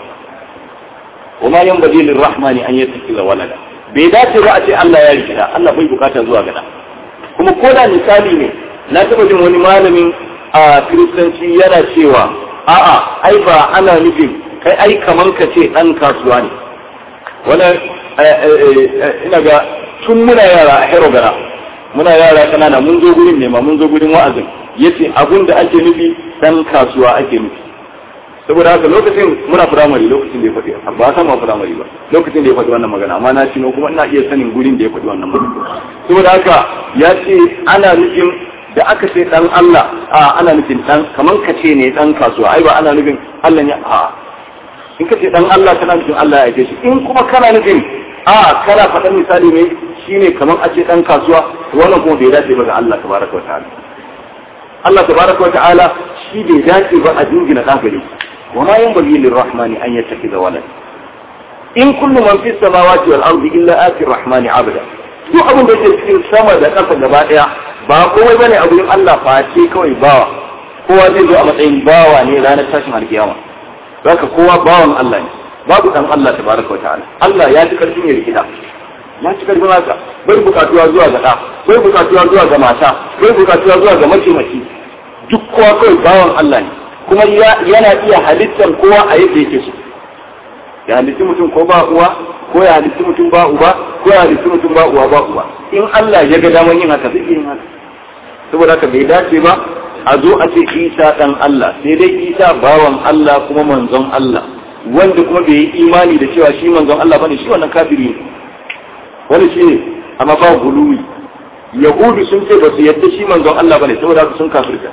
wa ma yan baje lil rahmani an yattakiza walada bai dace ba a ce Allah ya rikida Allah bai bukata zuwa gada kuma ko da misali ne na taba jin wani malamin a kiristanci yana cewa a'a ai ba ana nufin kai ai kaman ka ce dan kasuwa ne wani ina ga tun muna yara a herogara muna yara kanana mun zo gurin ne ma mun zo gurin wa'azin yace abun da ake nufi dan kasuwa ake nufi saboda haka lokacin muna firamare lokacin da ya faɗi ba san ma firamare ba lokacin da ya faɗi wannan magana amma na cino kuma ina iya sanin gurin da ya faɗi wannan magana saboda haka ya ce ana nufin da aka ce dan Allah a ana nufin dan kaman ka ce ne dan kasuwa ai ba ana nufin Allah ne a in ka ce dan Allah kana nufin Allah ya aike shi in kuma kana nufin a kana faɗan misali ne shine kaman a ce dan kasuwa to wannan kuma bai dace ba ga Allah tabaraka wa ta'ala Allah tabaraka wa ta'ala shi bai dace ba a jingina ɗan gare wa ma yanbaghi lirrahmani an yattakhidha walad in kullu man fis samawati wal ardi illa ati rahmani abada duk abin da yake cikin sama da ƙasa gaba ɗaya ba komai bane a gurin Allah face kawai bawa kowa zai zo a matsayin bawa ne ranar tashin alkiyama zaka kowa bawan Allah ne babu dan Allah tabaraka wa ta'ala Allah ya ji karfin ya rikida ya ci karfin haka bai bukatuwa zuwa ga ɗa bai bukatuwa zuwa ga mata bai bukatuwa zuwa ga mataimaki duk kowa kawai bawan Allah ne kuma yana iya halittar kowa a yadda yake so ya halitti mutum ko ba uwa ko ya halitti mutum ba uba ko ya halitti mutum ba uwa ba uwa in Allah ya ga daman yin haka zai yin haka saboda haka bai dace ba a zo a ce Isa dan Allah sai dai Isa bawan Allah kuma manzon Allah wanda kuma bai yi imani da cewa shi manzon Allah bane shi wannan kafiri ne wani shi ne amma ba guluwi yahudu sun ce ba su yadda shi manzon Allah bane saboda haka sun kafirta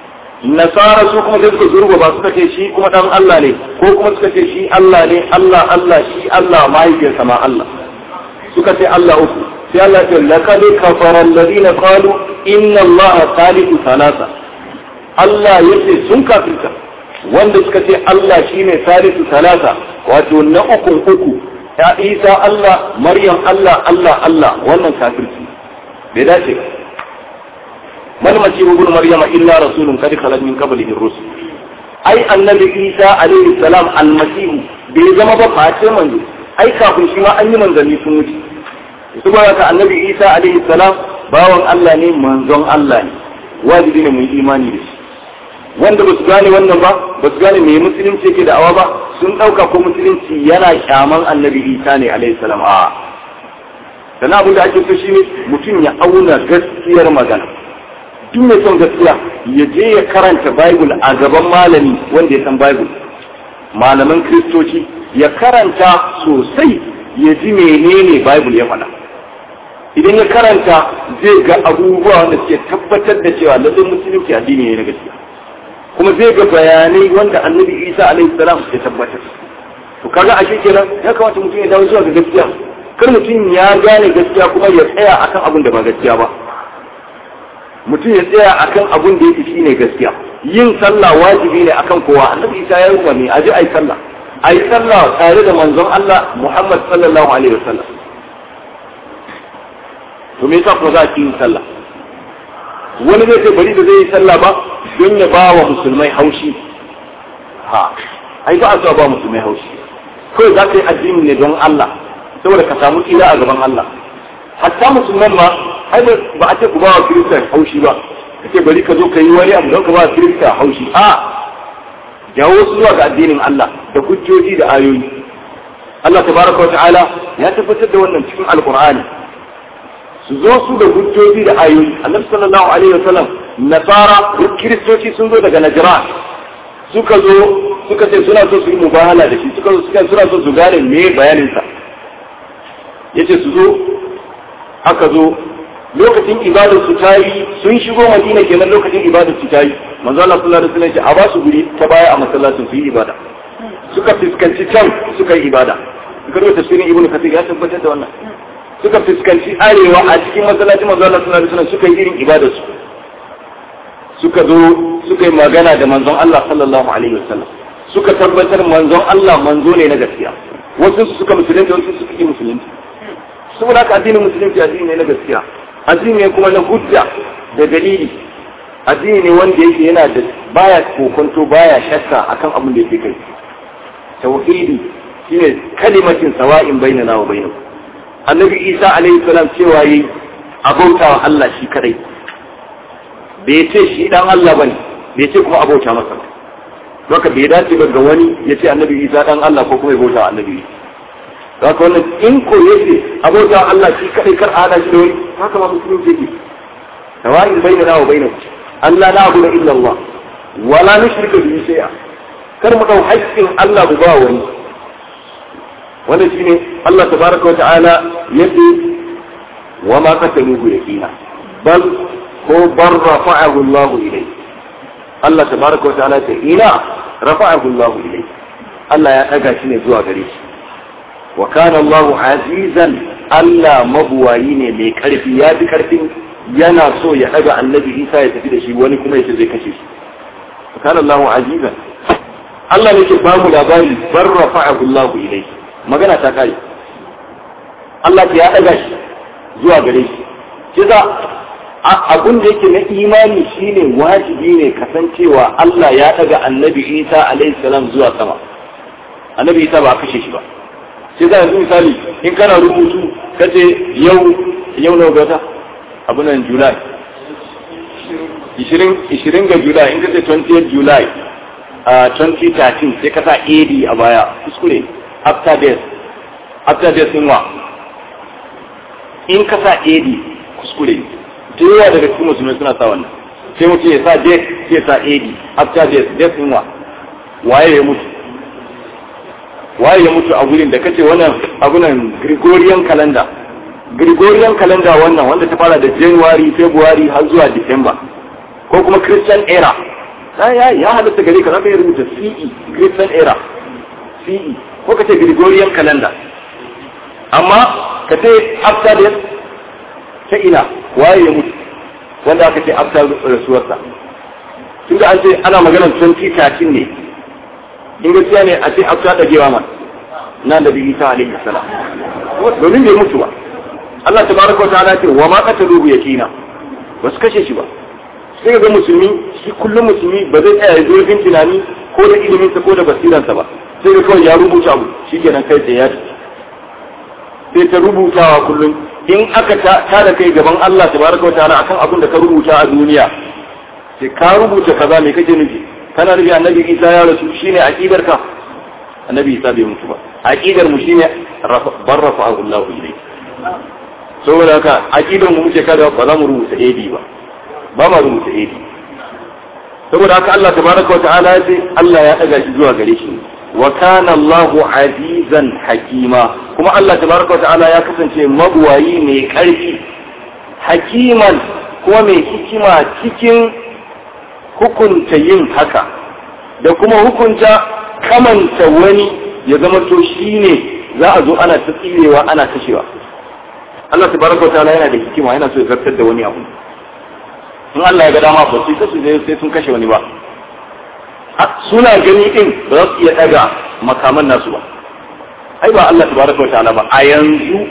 nasara su kuma sai suka zurgo ba suka ce shi kuma dan Allah ne ko kuma suka ce shi Allah ne Allah Allah shi Allah mahaifiyarsa ma Allah suka ce Allah uku sai Allah ce laqad kafara alladhina qalu inna Allah thalithu thalatha Allah yace sun kafirta wanda suka ce Allah shine thalithu thalatha wato na uku uku ya Isa Allah Maryam Allah Allah Allah wannan kafirci bai dace ba mal masihu ibn maryama illa rasulun qad khalat min qablihi ar-rusul ai annabi isa alaihi salam almasihu bai zama ba face manzo ai kafin shi ma an yi manzanni sun wuce saboda ka annabi isa alaihi salam bawan Allah ne manzon Allah ne wajibi ne mu yi imani da shi wanda ba su gane wannan ba ba su gane me musulunci yake da awa ba sun dauka ko musulunci yana kyaman annabi isa ne alaihi salam a sannan abin da ake so shine mutum ya auna gaskiyar magana duk mai son gaskiya ya je ya karanta Bible a gaban malami wanda ya san Bible malaman kristoci ya karanta sosai ya ji menene Bible ya faɗa idan ya karanta zai ga abubuwa wanda suke tabbatar da cewa lallai musulunci addini ne na gaskiya kuma zai ga bayanai wanda annabi isa alaihi salam ya tabbatar to kaga ashe kenan ya kamata mutum ya dawo zuwa ga gaskiya kar mutum ya gane gaskiya kuma ya tsaya akan abin da ba gaskiya ba mutum ya tsaya akan abun da yake shine gaskiya yin sallah wajibi ne akan kowa annabi isa ya yi umarni a ji ayi sallah ayi sallah tare da manzon Allah Muhammad sallallahu alaihi wasallam to me yasa kuma za a yin sallah wani zai ce bari da zai yi sallah ba don ya ba wa musulmai haushi ha ai ba a so ba musulmai haushi kawai za ka yi addini ne don Allah saboda ka samu tsira a gaban Allah hatta musulman ma ai ba a ce ku ba wa kirista haushi ba kace bari ka zo ka yi wani abu don ka ba wa kirista haushi a jawo su zuwa ga addinin Allah da hujjoji da ayoyi Allah tabaraka wa ta'ala ya tabbatar da wannan cikin alqur'ani su zo su da hujjoji da ayoyi annabi sallallahu alaihi wasallam nasara kiristoci sun zo daga najran suka zo suka ce suna so su yi mubahala da shi suka zo suka suna so su gane me bayanin sa yace su zo aka zo lokacin ibadar su ta yi sun shigo madina kenan lokacin ibadar su ta yi manzo Allah sallallahu alaihi wasallam ya a ba su guri ta baya a masallacin su yi ibada suka fuskanci can suka yi ibada suka rubuta tafsirin ibnu kathir ya tabbatar da wannan suka fuskanci arewa a cikin masallacin manzo Allah sallallahu alaihi wasallam suka yi irin ibadar su suka zo suka yi magana da manzon Allah sallallahu alaihi wasallam suka tabbatar manzon Allah manzo ne na gaskiya wasu suka musulunta wasu suka yi musulunci saboda haka addinin musulunci addini ne na gaskiya addini ne kuma na hujja da dalili addini ne wanda yake yana da baya kokonto baya shakka akan abin da yake kai tauhidi shine kalimatin sawa'in bainana wa bainakum annabi isa alaihi salam cewa yi abauta wa Allah shi kadai bai ce shi dan Allah bane bai ce kuma abauta masa ba haka bai dace ba ga wani ya ce annabi isa dan Allah ko kuma ya bauta wa annabi haka wannan in ko yake abota Allah shi kadai kar hada shi da wani haka ma musulunci yake sawa'in bainana wa bainakum Allah la ilaha illa Allah wala nushrika bihi shay'a kar mu dau haƙƙin Allah mu ba wani wannan shine Allah tabaraka wa ta'ala yace wa ma qataluhu yaqina bal ko bar rafa'ahu Allah ilayhi Allah tabaraka wa ta'ala ce ina rafa'ahu Allah ilayhi Allah ya daga shi ne zuwa gare shi wa kana Allah azizan Allah mabuwayi ne mai karfi ya bi karfin yana so ya daga annabi Isa ya tafi da shi wani kuma yace zai kashe shi wa kana Allah azizan Allah ne ke ba mu labari bar rafa'ahu Allah ilayhi magana ta kare Allah ya daga shi zuwa gare shi kiza abun da yake na imani shine wajibi ne kasancewa Allah ya daga annabi Isa alaihi salam zuwa sama annabi Isa ba a kashe shi ba sai za yanzu misali in kana rubutu kace yau yau na gata abun nan July 20 20 ga July in kace 20th July a 2013 sai ka sa AD a baya kuskure after death after death din wa in ka sa AD kuskure da yawa daga cikin musulmai suna sa wannan sai mutum ya sa date sai ya sa AD after death death din wa waye ya mutu waye ya mutu a gurin da kace wannan abunan Gregorian calendar Gregorian calendar wannan wanda ta fara da January February har zuwa December ko kuma Christian era ya ya halatta gare ka zaka yi rubuta CE Christian era CE ko kace Gregorian calendar amma ka ce after death ta ina waye ya mutu wanda aka ce after rasuwarsa tun da an ce ana maganar 2013 ne in gaskiya ne a ce after dagewa ma na da bibi ta alaihi salam domin bai mutu ba Allah tabaraka wa ta'ala ce wa ma qataluhu yakina ba su kashe shi ba sai ga musulmi shi kullum musulmi ba zai tsaya ya zurfin tunani ko da iliminsa ko da basiransa ba sai ga kawai ya rubuta abu shi kenan kai tsaye ya sai ta rubutawa kullum in aka ta da kai gaban Allah tabaraka wa ta'ala akan abin da ka rubuta a duniya sai ka rubuta kaza me kake nufi kana nufi annabi Isa ya rasu shine aqidar ka annabi Isa bai mutu ba aqidar mu shine barrafa Allah ilayhi saboda haka aqidar mu muke kada ba za mu rubuta AD ba ba ma rubuta AD saboda haka Allah tabaraka wa ta'ala ya ce Allah ya daga shi zuwa gare shi wa kana Allahu azizan hakima kuma Allah tabaraka ta'ala ya kasance mabuwayi mai karfi hakiman kuma mai hikima cikin hukunta yin haka da kuma hukunta kamanta wani ya zama to shine za a zo ana ta tsirewa ana kashewa Allah tabaraka ta'ala yana da hikima yana so ya zartar da wani abu in Allah ya ga dama ba sai su sai sun kashe wani ba suna gani din ba za su iya daga makaman nasu ba ai ba Allah tabaraka ta'ala ba a yanzu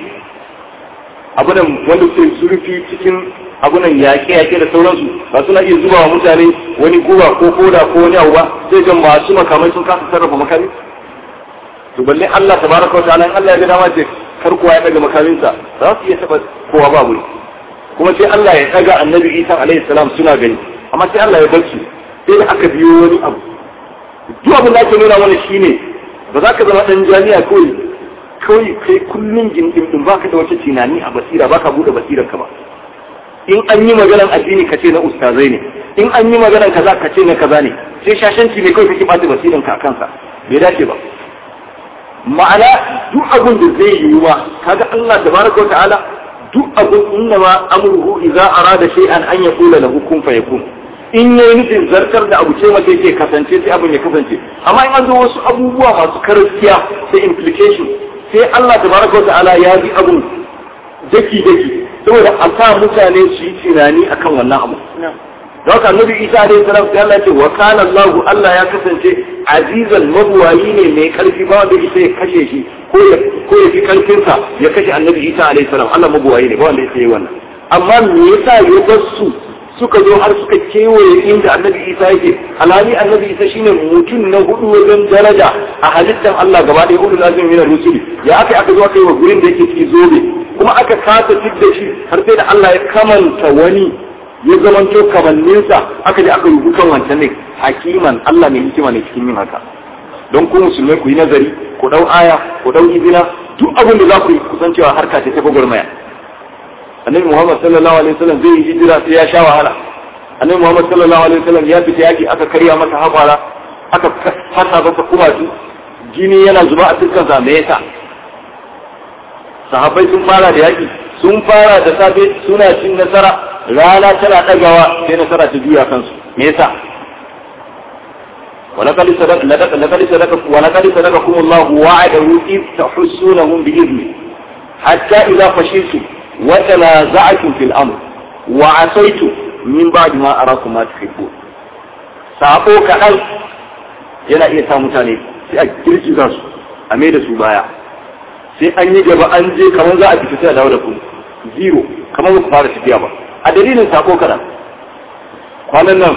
abunan wanda ke zurfi cikin abunan yaƙe-yaƙe da sauransu ba suna iya zuba wa mutane wani guba ko koda ko wani abu ba sai ga masu makamai sun kasa sarrafa makami to balle Allah tabaraka wa ta'ala in Allah ya ga dama ce kar kowa ya daga makaminsa za su iya taba kowa ba wuri kuma sai Allah ya daga annabi Isa alaihi salam suna gani amma sai Allah ya bar su sai da aka biyo wani abu duk abin da ake nuna mana shine ba za ka zama dan jami'a kawai kawai kai kullum gindin din baka da wata tunani a basira baka bude basirar ka ba in an yi maganar addini ka ce na ustazai ne in an yi maganar kaza ka ce na kaza ne sai shashanci ne kawai kake bata basiran ka kansa bai dace ba ma'ana duk abin da zai yi wa kaga Allah tabaraka ta'ala duk abin inna ma amruhu idza arada shay'an an yaqula lahu kun fayakun in yayi nufin zartar da abu ce mace yake kasance sai abin ya kasance amma in an zo wasu abubuwa masu karfiya sai implication sai Allah tabaraka ta'ala ya bi abun daki daki saboda a sa mutane su yi tunani akan wannan abu da haka annabi isa alaihi salam sai Allah ce wa kana Allah Allah ya kasance azizan mabuwayi ne mai karfi ba wanda isa ya kashe shi ko ya ko ya fi karfin sa ya kashe annabi isa alaihi salam Allah mabuwayi ne ba wanda isa yi wannan amma me yasa ya bar su suka zo har suka kewaye inda annabi isa yake alhali annabi isa shine mutum na hudu wajen daraja a halittar Allah gaba ɗaya ulul azmi min rusuli ya aka aka zo aka yi wa gurin da yake ciki zobe kuma aka kasa da shi har sai da Allah ya kamanta wani ya zamanto kamanninsa aka je aka rubuta wancan ne hakiman Allah mai hikima ne cikin yin haka don ku musulmai ku yi nazari ku dau aya ku dau izina duk abin da za ku yi kusan cewa harka ce ta gwagwarmaya annabi muhammad sallallahu alaihi wasallam zai yi hijira sai ya sha wahala annabi muhammad sallallahu alaihi wasallam ya fita yaki aka karya masa haƙwara aka fasa masa kumatu jini yana zuba a fuskansa me yasa sahabbai sun fara da yaki sun fara da safe suna cin nasara rana tana ɗagawa sai nasara ta juya kansu me yasa ولقد صدق لقد صدق ولقد صدقكم الله وعده إذ تحسونهم بإذنه حتى إذا فشلتم وتنازعتم في الأمر وعصيتم من بعد ما أراكم ما تحبون sako kaɗan yana iya sa mutane sai a girgiza su a mai da su baya sai an yi gaba an je kamar za a fita sai a dawo da ku zero kamar ku fara tafiya ba a dalilin sako kaɗan kwanan nan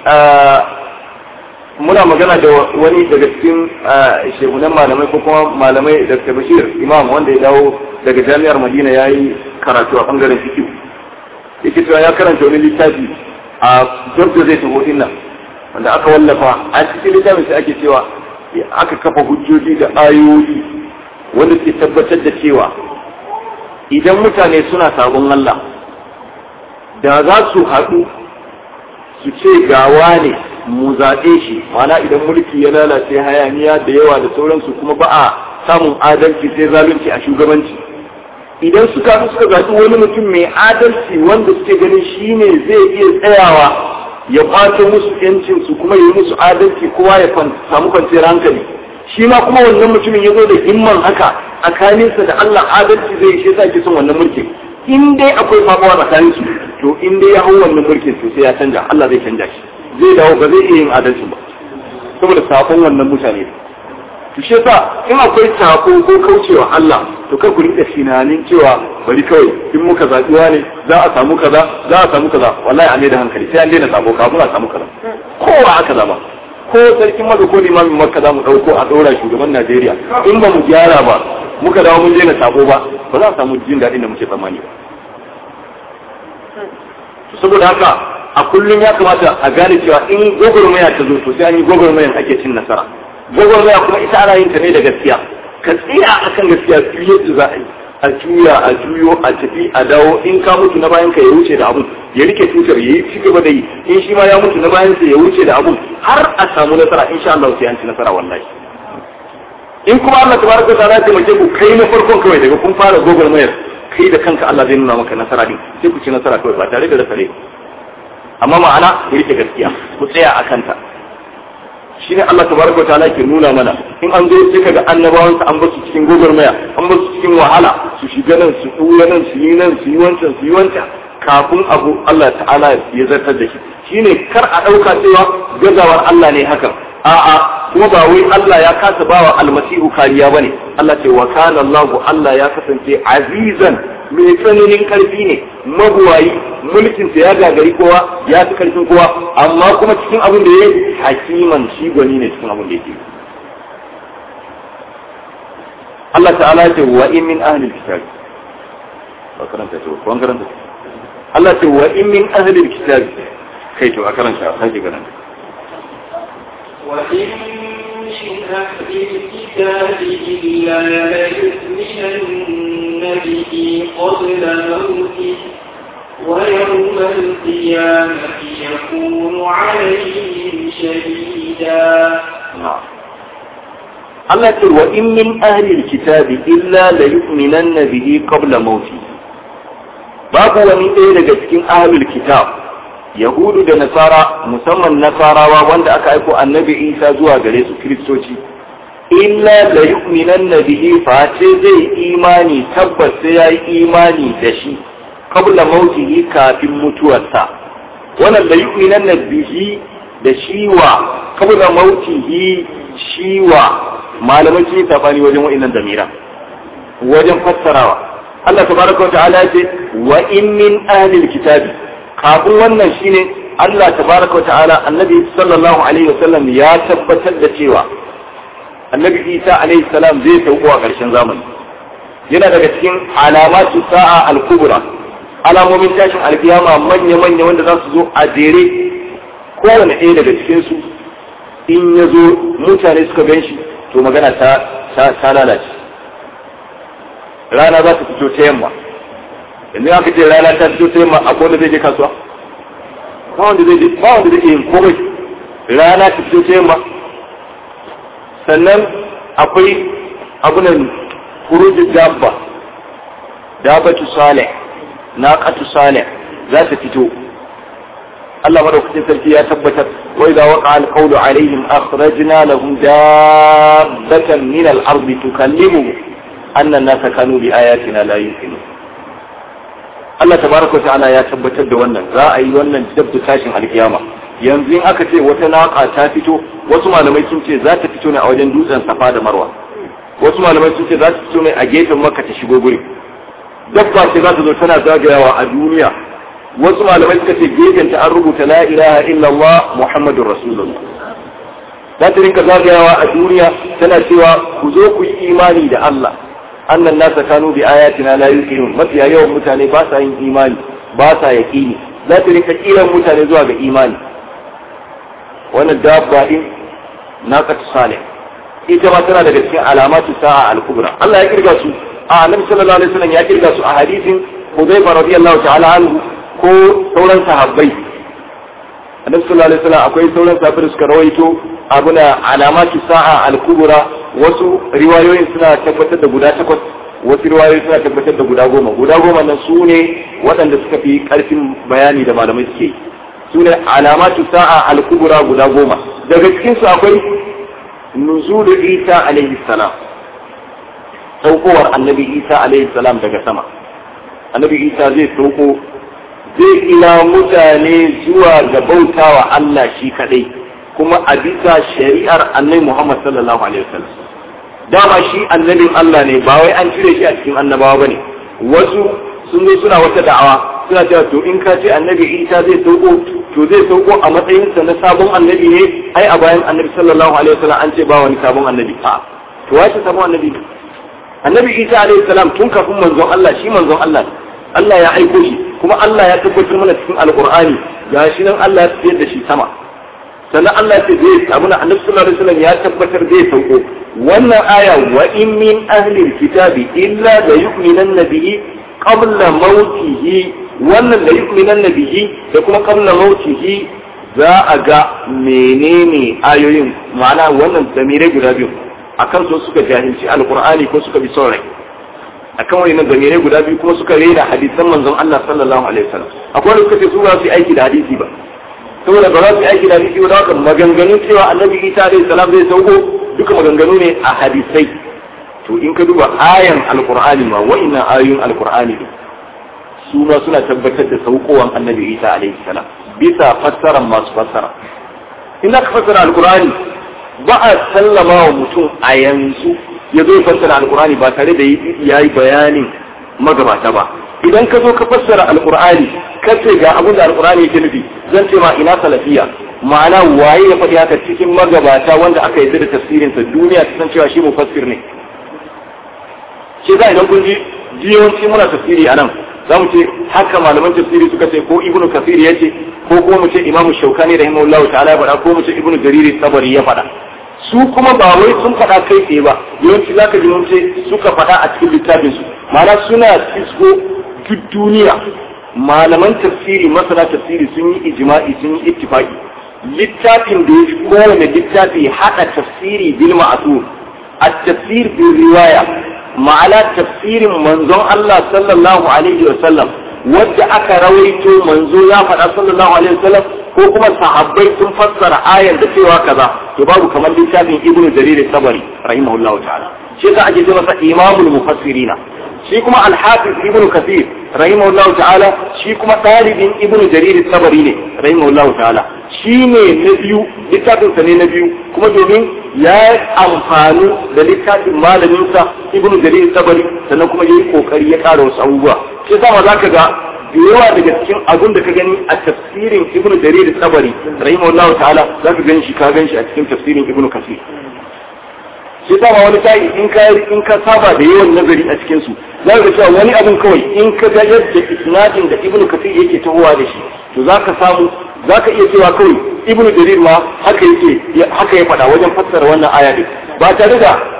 muna magana da wani daga cikin shehunan malamai ko kuma malamai da bashir imam wanda ya dawo daga jami'ar madina ya yi karatu a bangaren fikiyu yake cewa ya karanta wani littafi a jordo zai taho nan wanda aka wallafa a cikin littafin sai ake cewa aka kafa hujjoji da ayoyi wanda ke tabbatar da cewa idan mutane suna sabon Allah da za su haɗu su ce gawa ne mu zaɓe shi mana idan mulki ya lalace hayaniya da yawa da sauransu kuma ba a samun adalci sai zalunci a shugabanci idan suka suka zaɓi wani mutum mai adalci wanda suke ganin shi ne zai iya tsayawa ya kwato musu yancin su kuma yi musu adalci kowa ya samu kwanciyar hankali shi ma kuma wannan mutumin ya zo da himman haka tsakaninsa da Allah adalci zai shi yasa ke son wannan mulkin in dai akwai fafawa tsakanin su to in dai ya hau wannan mulkin to sai ya canja Allah zai canja shi zai dawo ba zai iya yin adalci ba saboda sakon wannan mutane to shi yasa in akwai sako ko kaucewa Allah to kar ku rinka tunanin cewa bari kawai in muka zaɓi ne za a samu kaza za a samu kaza wallahi a ne da hankali sai an daina sako kafin a samu kaza kowa aka zaba ko sarkin maka ko limamin makka za mu ɗauko a ɗora shugaban Najeriya in ba mu gyara ba muka dawo mun daina sako ba ba za a samu jin daɗin da muke tsammani ba saboda haka a kullum ya kamata a gane cewa in gwagwarmaya ta zo to sai an yi gwagwarmayan ake cin nasara gwagwarmaya kuma ita ana yin ta ne da gaskiya ka tsaya akan gaskiya fiye da za a yi a juya a juyo a tafi a dawo in ka mutu na bayan ka ya wuce da abun ya rike tutar ya yi ci gaba da yi in shi ma ya mutu na bayan sa ya wuce da abun har a samu nasara insha Allah sai an ci nasara wallahi in kuma Allah tabaraka ta'ala ya taimake ku kai na farkon kawai daga kun fara gwagwarmayar kai da kanka Allah zai nuna maka nasara din sai ku ci nasara kawai ba tare da rasa amma ma'ana ku rike gaskiya ku tsaya a kanta shi ne Allah tabaraka ta'ala ke nuna mana in an zo sai kaga annabawan an ba su cikin gogormaya an ba su cikin wahala su shiga nan su ɗuya nan su yi nan su yi wancan su yi wancan kafin abu Allah ta'ala ya zartar da shi shine kar a ɗauka cewa gazawar Allah ne hakan a'a kuma ba wai Allah ya kasa bawa almasihu kariya bane Allah ce wa kana Allah Allah ya kasance azizan mai tsananin karfi ne mabuwayi mulkin sa ya gagari kowa ya fi karfin kowa amma kuma cikin abin da yake hakiman shi gwani ne cikin abin da yake Allah ta'ala ce wa in min ahli alkitab ba karanta to ko an karanta Allah ce wa in min ahli alkitab kai to a karanta sai karanta وإن من أهل الكتاب إلا ليؤمنن به قبل موته ويوم القيامة يكون عليهم شهيدا نعم Allah ce wa in min ahlil kitabi illa la yu'minanna bihi qabla mauti babu wani ɗaya daga cikin ahlul kitab yahudu da nasara musamman nasarawa wanda aka aiko annabi isa zuwa gare su kiristoci illa la yu'minanna bihi fa ce zai imani tabbas sai yayi imani da shi qabla mautihi kafin mutuwarsa wannan la yu'minanna bihi da shiwa qabla mautihi shiwa malamai sun yi sabani wajen wa'annan damira wajen fassarawa Allah tabaraka wa ta'ala ce wa in min ahlil kitabi kafin wannan shine Allah tabaraka wa ta'ala annabi sallallahu alaihi wasallam ya tabbatar da cewa annabi Isa alaihi salam zai sauko a ƙarshen zamani yana daga cikin alamatu sa'a al-kubra alamomin tashin alkiyama manya-manya wanda za su zo a jere kowane ɗaya daga cikin su in ya zo mutane suka gan shi to magana ta ta lalace rana za ta fito ta yamma yanzu aka ce rana ta fito ta yamma akwai wanda zai je kasuwa ba wanda zai je ba wanda zai yin komai rana ta fito ta yamma sannan akwai abunan kurujin dabba dabbatu salih naqatu salih za ta fito Allah madaukakin sarki ya tabbatar wa idza waqa al-qawlu alaihim akhrajna lahum dabbatan min al-ardi tukallimuhum anna an-nasa kanu bi ayatina la yuqinun Allah tabaraka wa ta'ala ya tabbatar da wannan za a yi wannan dabda tashin alkiyama yanzu in aka ce wata naka ta fito wasu malamai sun ce za ta fito ne a wajen dutsen safa da marwa wasu malamai sun ce za ta fito ne a gefen makka ta shigo guri dabba ce za ta zo tana zagayawa a duniya wasu malamai suka ce gefen ta an rubuta la ilaha illallah muhammadur rasulullah za ta rinka zagayawa a duniya tana cewa ku zo ku yi imani da Allah annan nasa kanu bi ayatina la yuqinun mafiya yawan mutane ba sa yin imani ba sa yaqini za ta rinka kiran mutane zuwa ga imani wannan dabba din naqatu salih ita ma tana daga cikin alamatu sa'a al-kubra Allah ya kirga su a annabi sallallahu alaihi wasallam ya kirga su a hadisin Hudayfa radiyallahu ta'ala anhu ko sauran sahabbai annabi sallallahu alaihi wasallam akwai sauran sahabbai da suka rawaito abuna alamatu sa'a al-kubra wasu riwayoyin suna tabbatar da guda takwas wasu riwayoyi suna tabbatar da guda goma guda goma nan su ne waɗanda suka fi ƙarfin bayani da malamai suke su ne alamatu sa'a al-kubra guda goma daga cikin su akwai nuzulu isa alaihi salam saukowar annabi isa alaihi salam daga sama annabi isa zai sauko zai ila mutane zuwa ga bautawa Allah shi kadai kuma a bisa shari'ar annabi Muhammad sallallahu alaihi wasallam dama shi annabin Allah ne ba wai an cire shi a cikin annabawa bane wasu sun zo suna wata da'awa suna cewa to in ka ce annabi Isa zai sauko to zai sauko a matsayinsa na sabon annabi ne ai a bayan annabi sallallahu alaihi wasallam an ce ba wani sabon annabi a to wace sabon annabi annabi Isa alaihi salam tun kafin manzon Allah shi manzon Allah Allah ya aiko shi kuma Allah ya tabbatar mana cikin alqur'ani gashi nan Allah ya tsayar da shi sama sannan Allah ya ce zai abuna annabi sallallahu alaihi wasallam ya tabbatar zai sauko wannan aya wa in min ahli alkitabi illa la yu'minanna bihi qabla mautihi wannan la yu'minanna bihi da kuma qabla mautihi za a ga menene ayoyin ma'ana wannan damirai guda biyu akan so suka jahilci alqur'ani ko suka bi son rai akan wani damirai guda biyu kuma suka rena hadisan manzon Allah sallallahu alaihi wasallam akwai wanda suka ce su ba su yi aiki da hadisi ba saboda ba za su yi aiki da hadisi ba haka maganganun cewa annabi isa alaihi salam zai sauko duka maganganu ne a hadisai to in ka duba ayan alqur'ani ma wa'innan ayoyin alqur'ani ne su ma suna tabbatar da saukowan annabi isa alaihi salam bisa fassaran masu fassara in ka fassara alqur'ani ba a sallama wa mutum a yanzu ya zo fassara alqur'ani ba tare da ya yi bayanin magabata ba idan ka zo ka fassara alqur'ani ka ce ga abin da alqur'ani yake nufi zan ce ma ina salafiya ma'ana waye ya faɗi haka cikin magabata wanda aka yarda da tafsirin sa duniya ta san cewa shi mufassir ne shi za idan kun ji jiyawanci muna tafsiri a nan za mu ce haka malaman tafsiri suka ce ko ibnu kafir ya ce ko kuma mu ce imamu shaukani rahimahullahu ta'ala ya faɗa ko mu ce ibnu jariri sabari ya faɗa su kuma ba wai sun faɗa kai tsaye ba yawanci zaka ji mun ce suka faɗa a cikin littafin su ma'ana suna fisko duk duniya malaman tafsiri masana tafsiri sun yi ijma'i sun yi ittifaqi littafin da ya kowane littafi haɗa tafsiri bil ma'asur at-tafsir bil riwaya ma'ana tafsirin manzon Allah sallallahu alaihi wa sallam wadda aka rawaito manzo ya faɗa sallallahu alaihi wa sallam ko kuma sahabbai sun fassara ayar da cewa kaza to babu kamar littafin ibnu jarir sabari rahimahullahu ta'ala shi yasa ake ce masa imamul mufassirina shi kuma al-hafiz ibnu kathir rahimahullahu ta'ala shi kuma ɗalibin ibnu jarir sabari ne rahimahullahu ta'ala shi ne na biyu littafin sa ne na biyu kuma domin ya amfani da littafin malamin sa ibnu jarir sabari sannan kuma yayi kokari ya ƙara wasu abubuwa shi yasa ma zaka ga da yawa daga cikin abun da ka gani a tafsirin ibnu jarir sabari rahimahullahu ta'ala zaka gani shi ka gani shi a cikin tafsirin ibnu kathir shi sa ma wani tayi in ka in ka saba da yawan nazari a cikin su za ka cewa wani abin kawai in ka ga yadda isnadin da ibnu kathir yake tahowa da shi to za ka samu za ka iya cewa kawai ibnu jarir ma haka yake haka ya faɗa wajen fassara wannan aya din ba tare da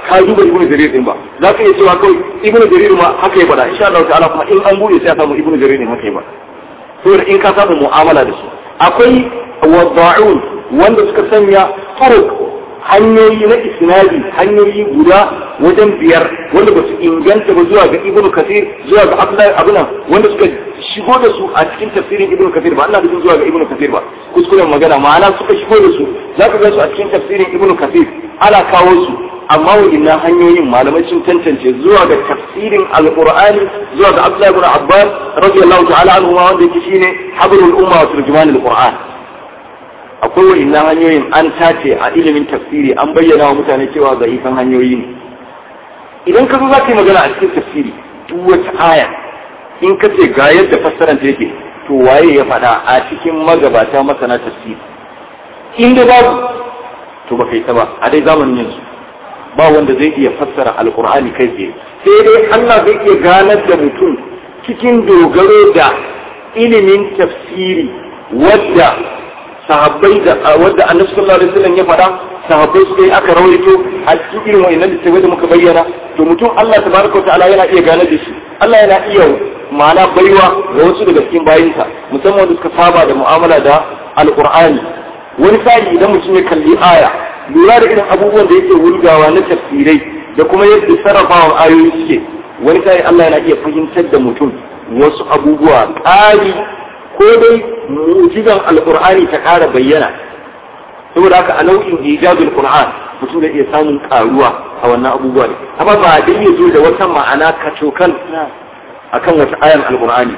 ka duba ibnu jarir din ba za ka iya cewa kawai ibnu jarir ma haka ya bada insha Allah ta'ala kuma in an bude sai a samu ibnu jarir din haka ya bada saboda in ka samu mu'amala da su akwai wadda'un wanda suka sanya turuq hanyoyi na isnadi hanyoyi guda wajen biyar wanda ba su inganta ba zuwa ga ibnu kathir zuwa ga abdullahi abunan wanda suka shigo da su a cikin tafsirin ibnu kathir ba Allah da zuwa ga ibnu kathir ba kuskuren magana ma'ana suka shigo da su za ka ga su a cikin tafsirin ibnu kathir ana kawo su amma wa'innan hanyoyin malamai sun tantance zuwa ga tafsirin alqur'ani zuwa ga abdullahi ibn abbas radiyallahu ta'ala anhu wanda yake shine habrul umma wa turjumanul qur'an akwai wa'innan hanyoyin an tace a ilimin tafsiri an bayyana wa mutane cewa zaifan hanyoyi ne idan ka zo za ka yi magana a cikin tafsiri duk wata aya in ka ce ga yadda fassaranta yake to waye ya faɗa a cikin magabata masana tafsiri in da babu to ba kai ta ba a dai zamanin yanzu ba wanda zai iya fassara alkur'ani kai tsaye sai dai Allah zai iya ganar da mutum cikin dogaro da ilimin tafsiri wadda sahabbai da wadda annabi sallallahu alaihi wasallam ya faɗa sahabbai suka yi aka rawaito a cikin irin wa'annan littattafai da muka bayyana to mutum Allah tabaraka wa ta'ala yana iya gane da shi Allah yana iya ma'ana baiwa ga wasu daga cikin bayinsa musamman wanda suka saba da mu'amala da alqur'ani wani sa'i idan mutum ya kalli aya lura da irin abubuwan da yake wurgawa na tafsirai da kuma yadda sarrafawa ayoyi suke wani sa'i Allah yana iya fahimtar da mutum wasu abubuwa ƙari ko dai mu'jizan alqur'ani ta ƙara bayyana saboda haka a nau'in ijazul qur'an mutum zai iya samun karuwa a wannan abubuwa ne amma ba dai ya zo da wata ma'ana kacokan akan wata ayan alqur'ani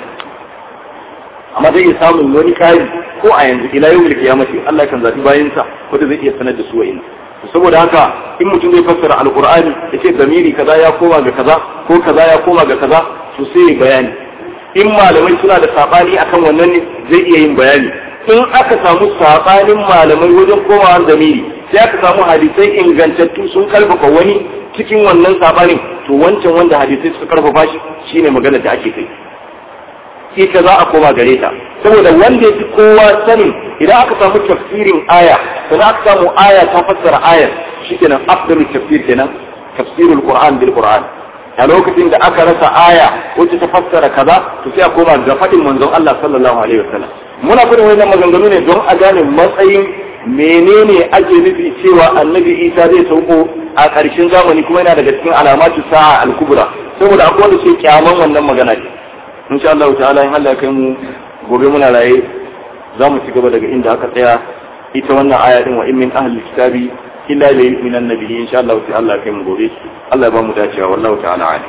amma zai iya samun wani kari ko a yanzu ila yau da kiyamati Allah kan zabi bayan sa wanda zai iya sanar da su wa'in saboda haka in mutum zai fassara alqur'ani yace zamiri kaza ya koma ga kaza ko kaza ya koma ga kaza to sai bayani in malamai suna da sabani akan wannan ne zai iya yin bayani in aka samu sabanin malamai wajen komawa zamiri sai aka samu hadisai ingantattu sun karfafa wani cikin wannan sabanin to wancan wanda hadisai suka karfafa shi shine magana da ake kai ita za a koma gare ta saboda wanda ya fi kowa sanin idan aka samu tafsirin aya sannan aka samu aya ta fassara ayar shikenan afdalul tafsir kenan tafsirul qur'an bil qur'an a lokacin da aka rasa aya wacce ta fassara kaza to sai a koma ga faɗin manzon Allah sallallahu alaihi wasallam muna fadin wannan maganganu ne don a gane matsayin menene ake nufi cewa annabi Isa zai sauko a ƙarshen zamani kuma yana daga cikin alamatu sa'a al-kubra saboda akwai wanda ke kyaman wannan magana ne insha Allah ta'ala in Allah kai mu gobe muna raye za mu ci gaba daga inda aka tsaya ita wannan aya din wa in min ahli kitabi illa la yu'minu annabi insha Allah ta'ala kai mu gobe Allah ya ba mu dacewa wallahu ta'ala alim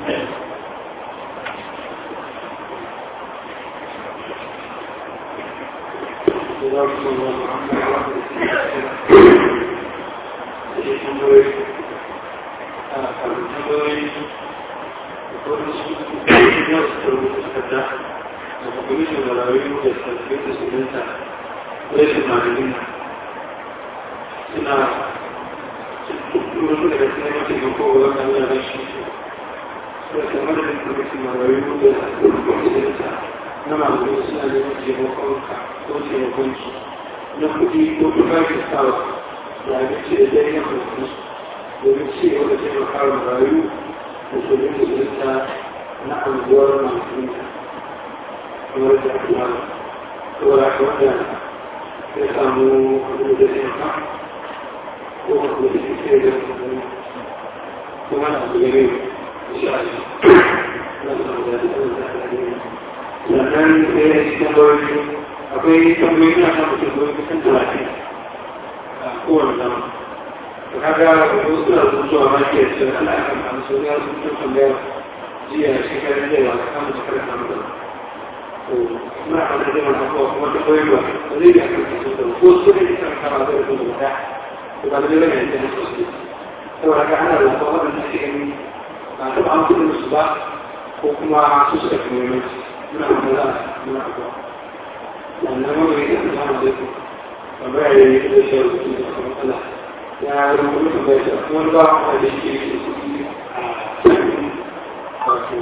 na kuɗi ko kuma ka sawa da abinci da dai na kuɗi domin ci gaba da taimaka wa rayu da sabbin musulunta na anguwar masu kamar da aka yi saboda haka wanda ya samu abin da zai ma ko kuma da ke sai da kuma na abu gare shi a shi na samu da ta da ta sannan sai ya ci tambayoyi akwai tambayoyi na samun tambayoyi kusan talatin a kowane zama to kaga wasu suna rubutuwa ma ke ce ana kan amsa ya rubutu tambayar jiya shekarun jiya ba ka kama shekarar samun da to suna kan da jima abuwa kuma tambayoyi ba ba zai da kan kasu da ko su ne kan kama zai rubutu da to ba da zai rage da sosai saboda haka ana rubutu waɗanda ake gani ba taɓa an kudin su ba ko kuma su suka fi muhimmanci muna kuma muna abuwa sannan wani ne da zama da su tambaya ya yi da shi rubutu da kuma matsala ya rubutu tambaya shi kuma ba a da shi ke su a wato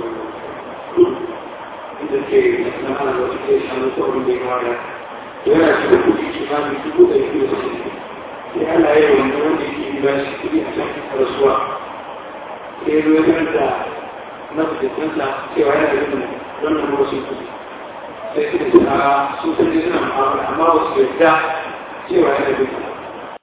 inda ke na ana da wata ke shanu ko abin da ya kama da yana cikin kuɗi kimanin dubu da yake da su sai Allah ya yi wanda wanda yake ba shi kuɗi a can rasuwa ya zo ya da mafikinsa cewa yana da yin wannan wasu kudi sai suka ce a su sun ji suna ma'amala amma wasu yadda cewa yana da yin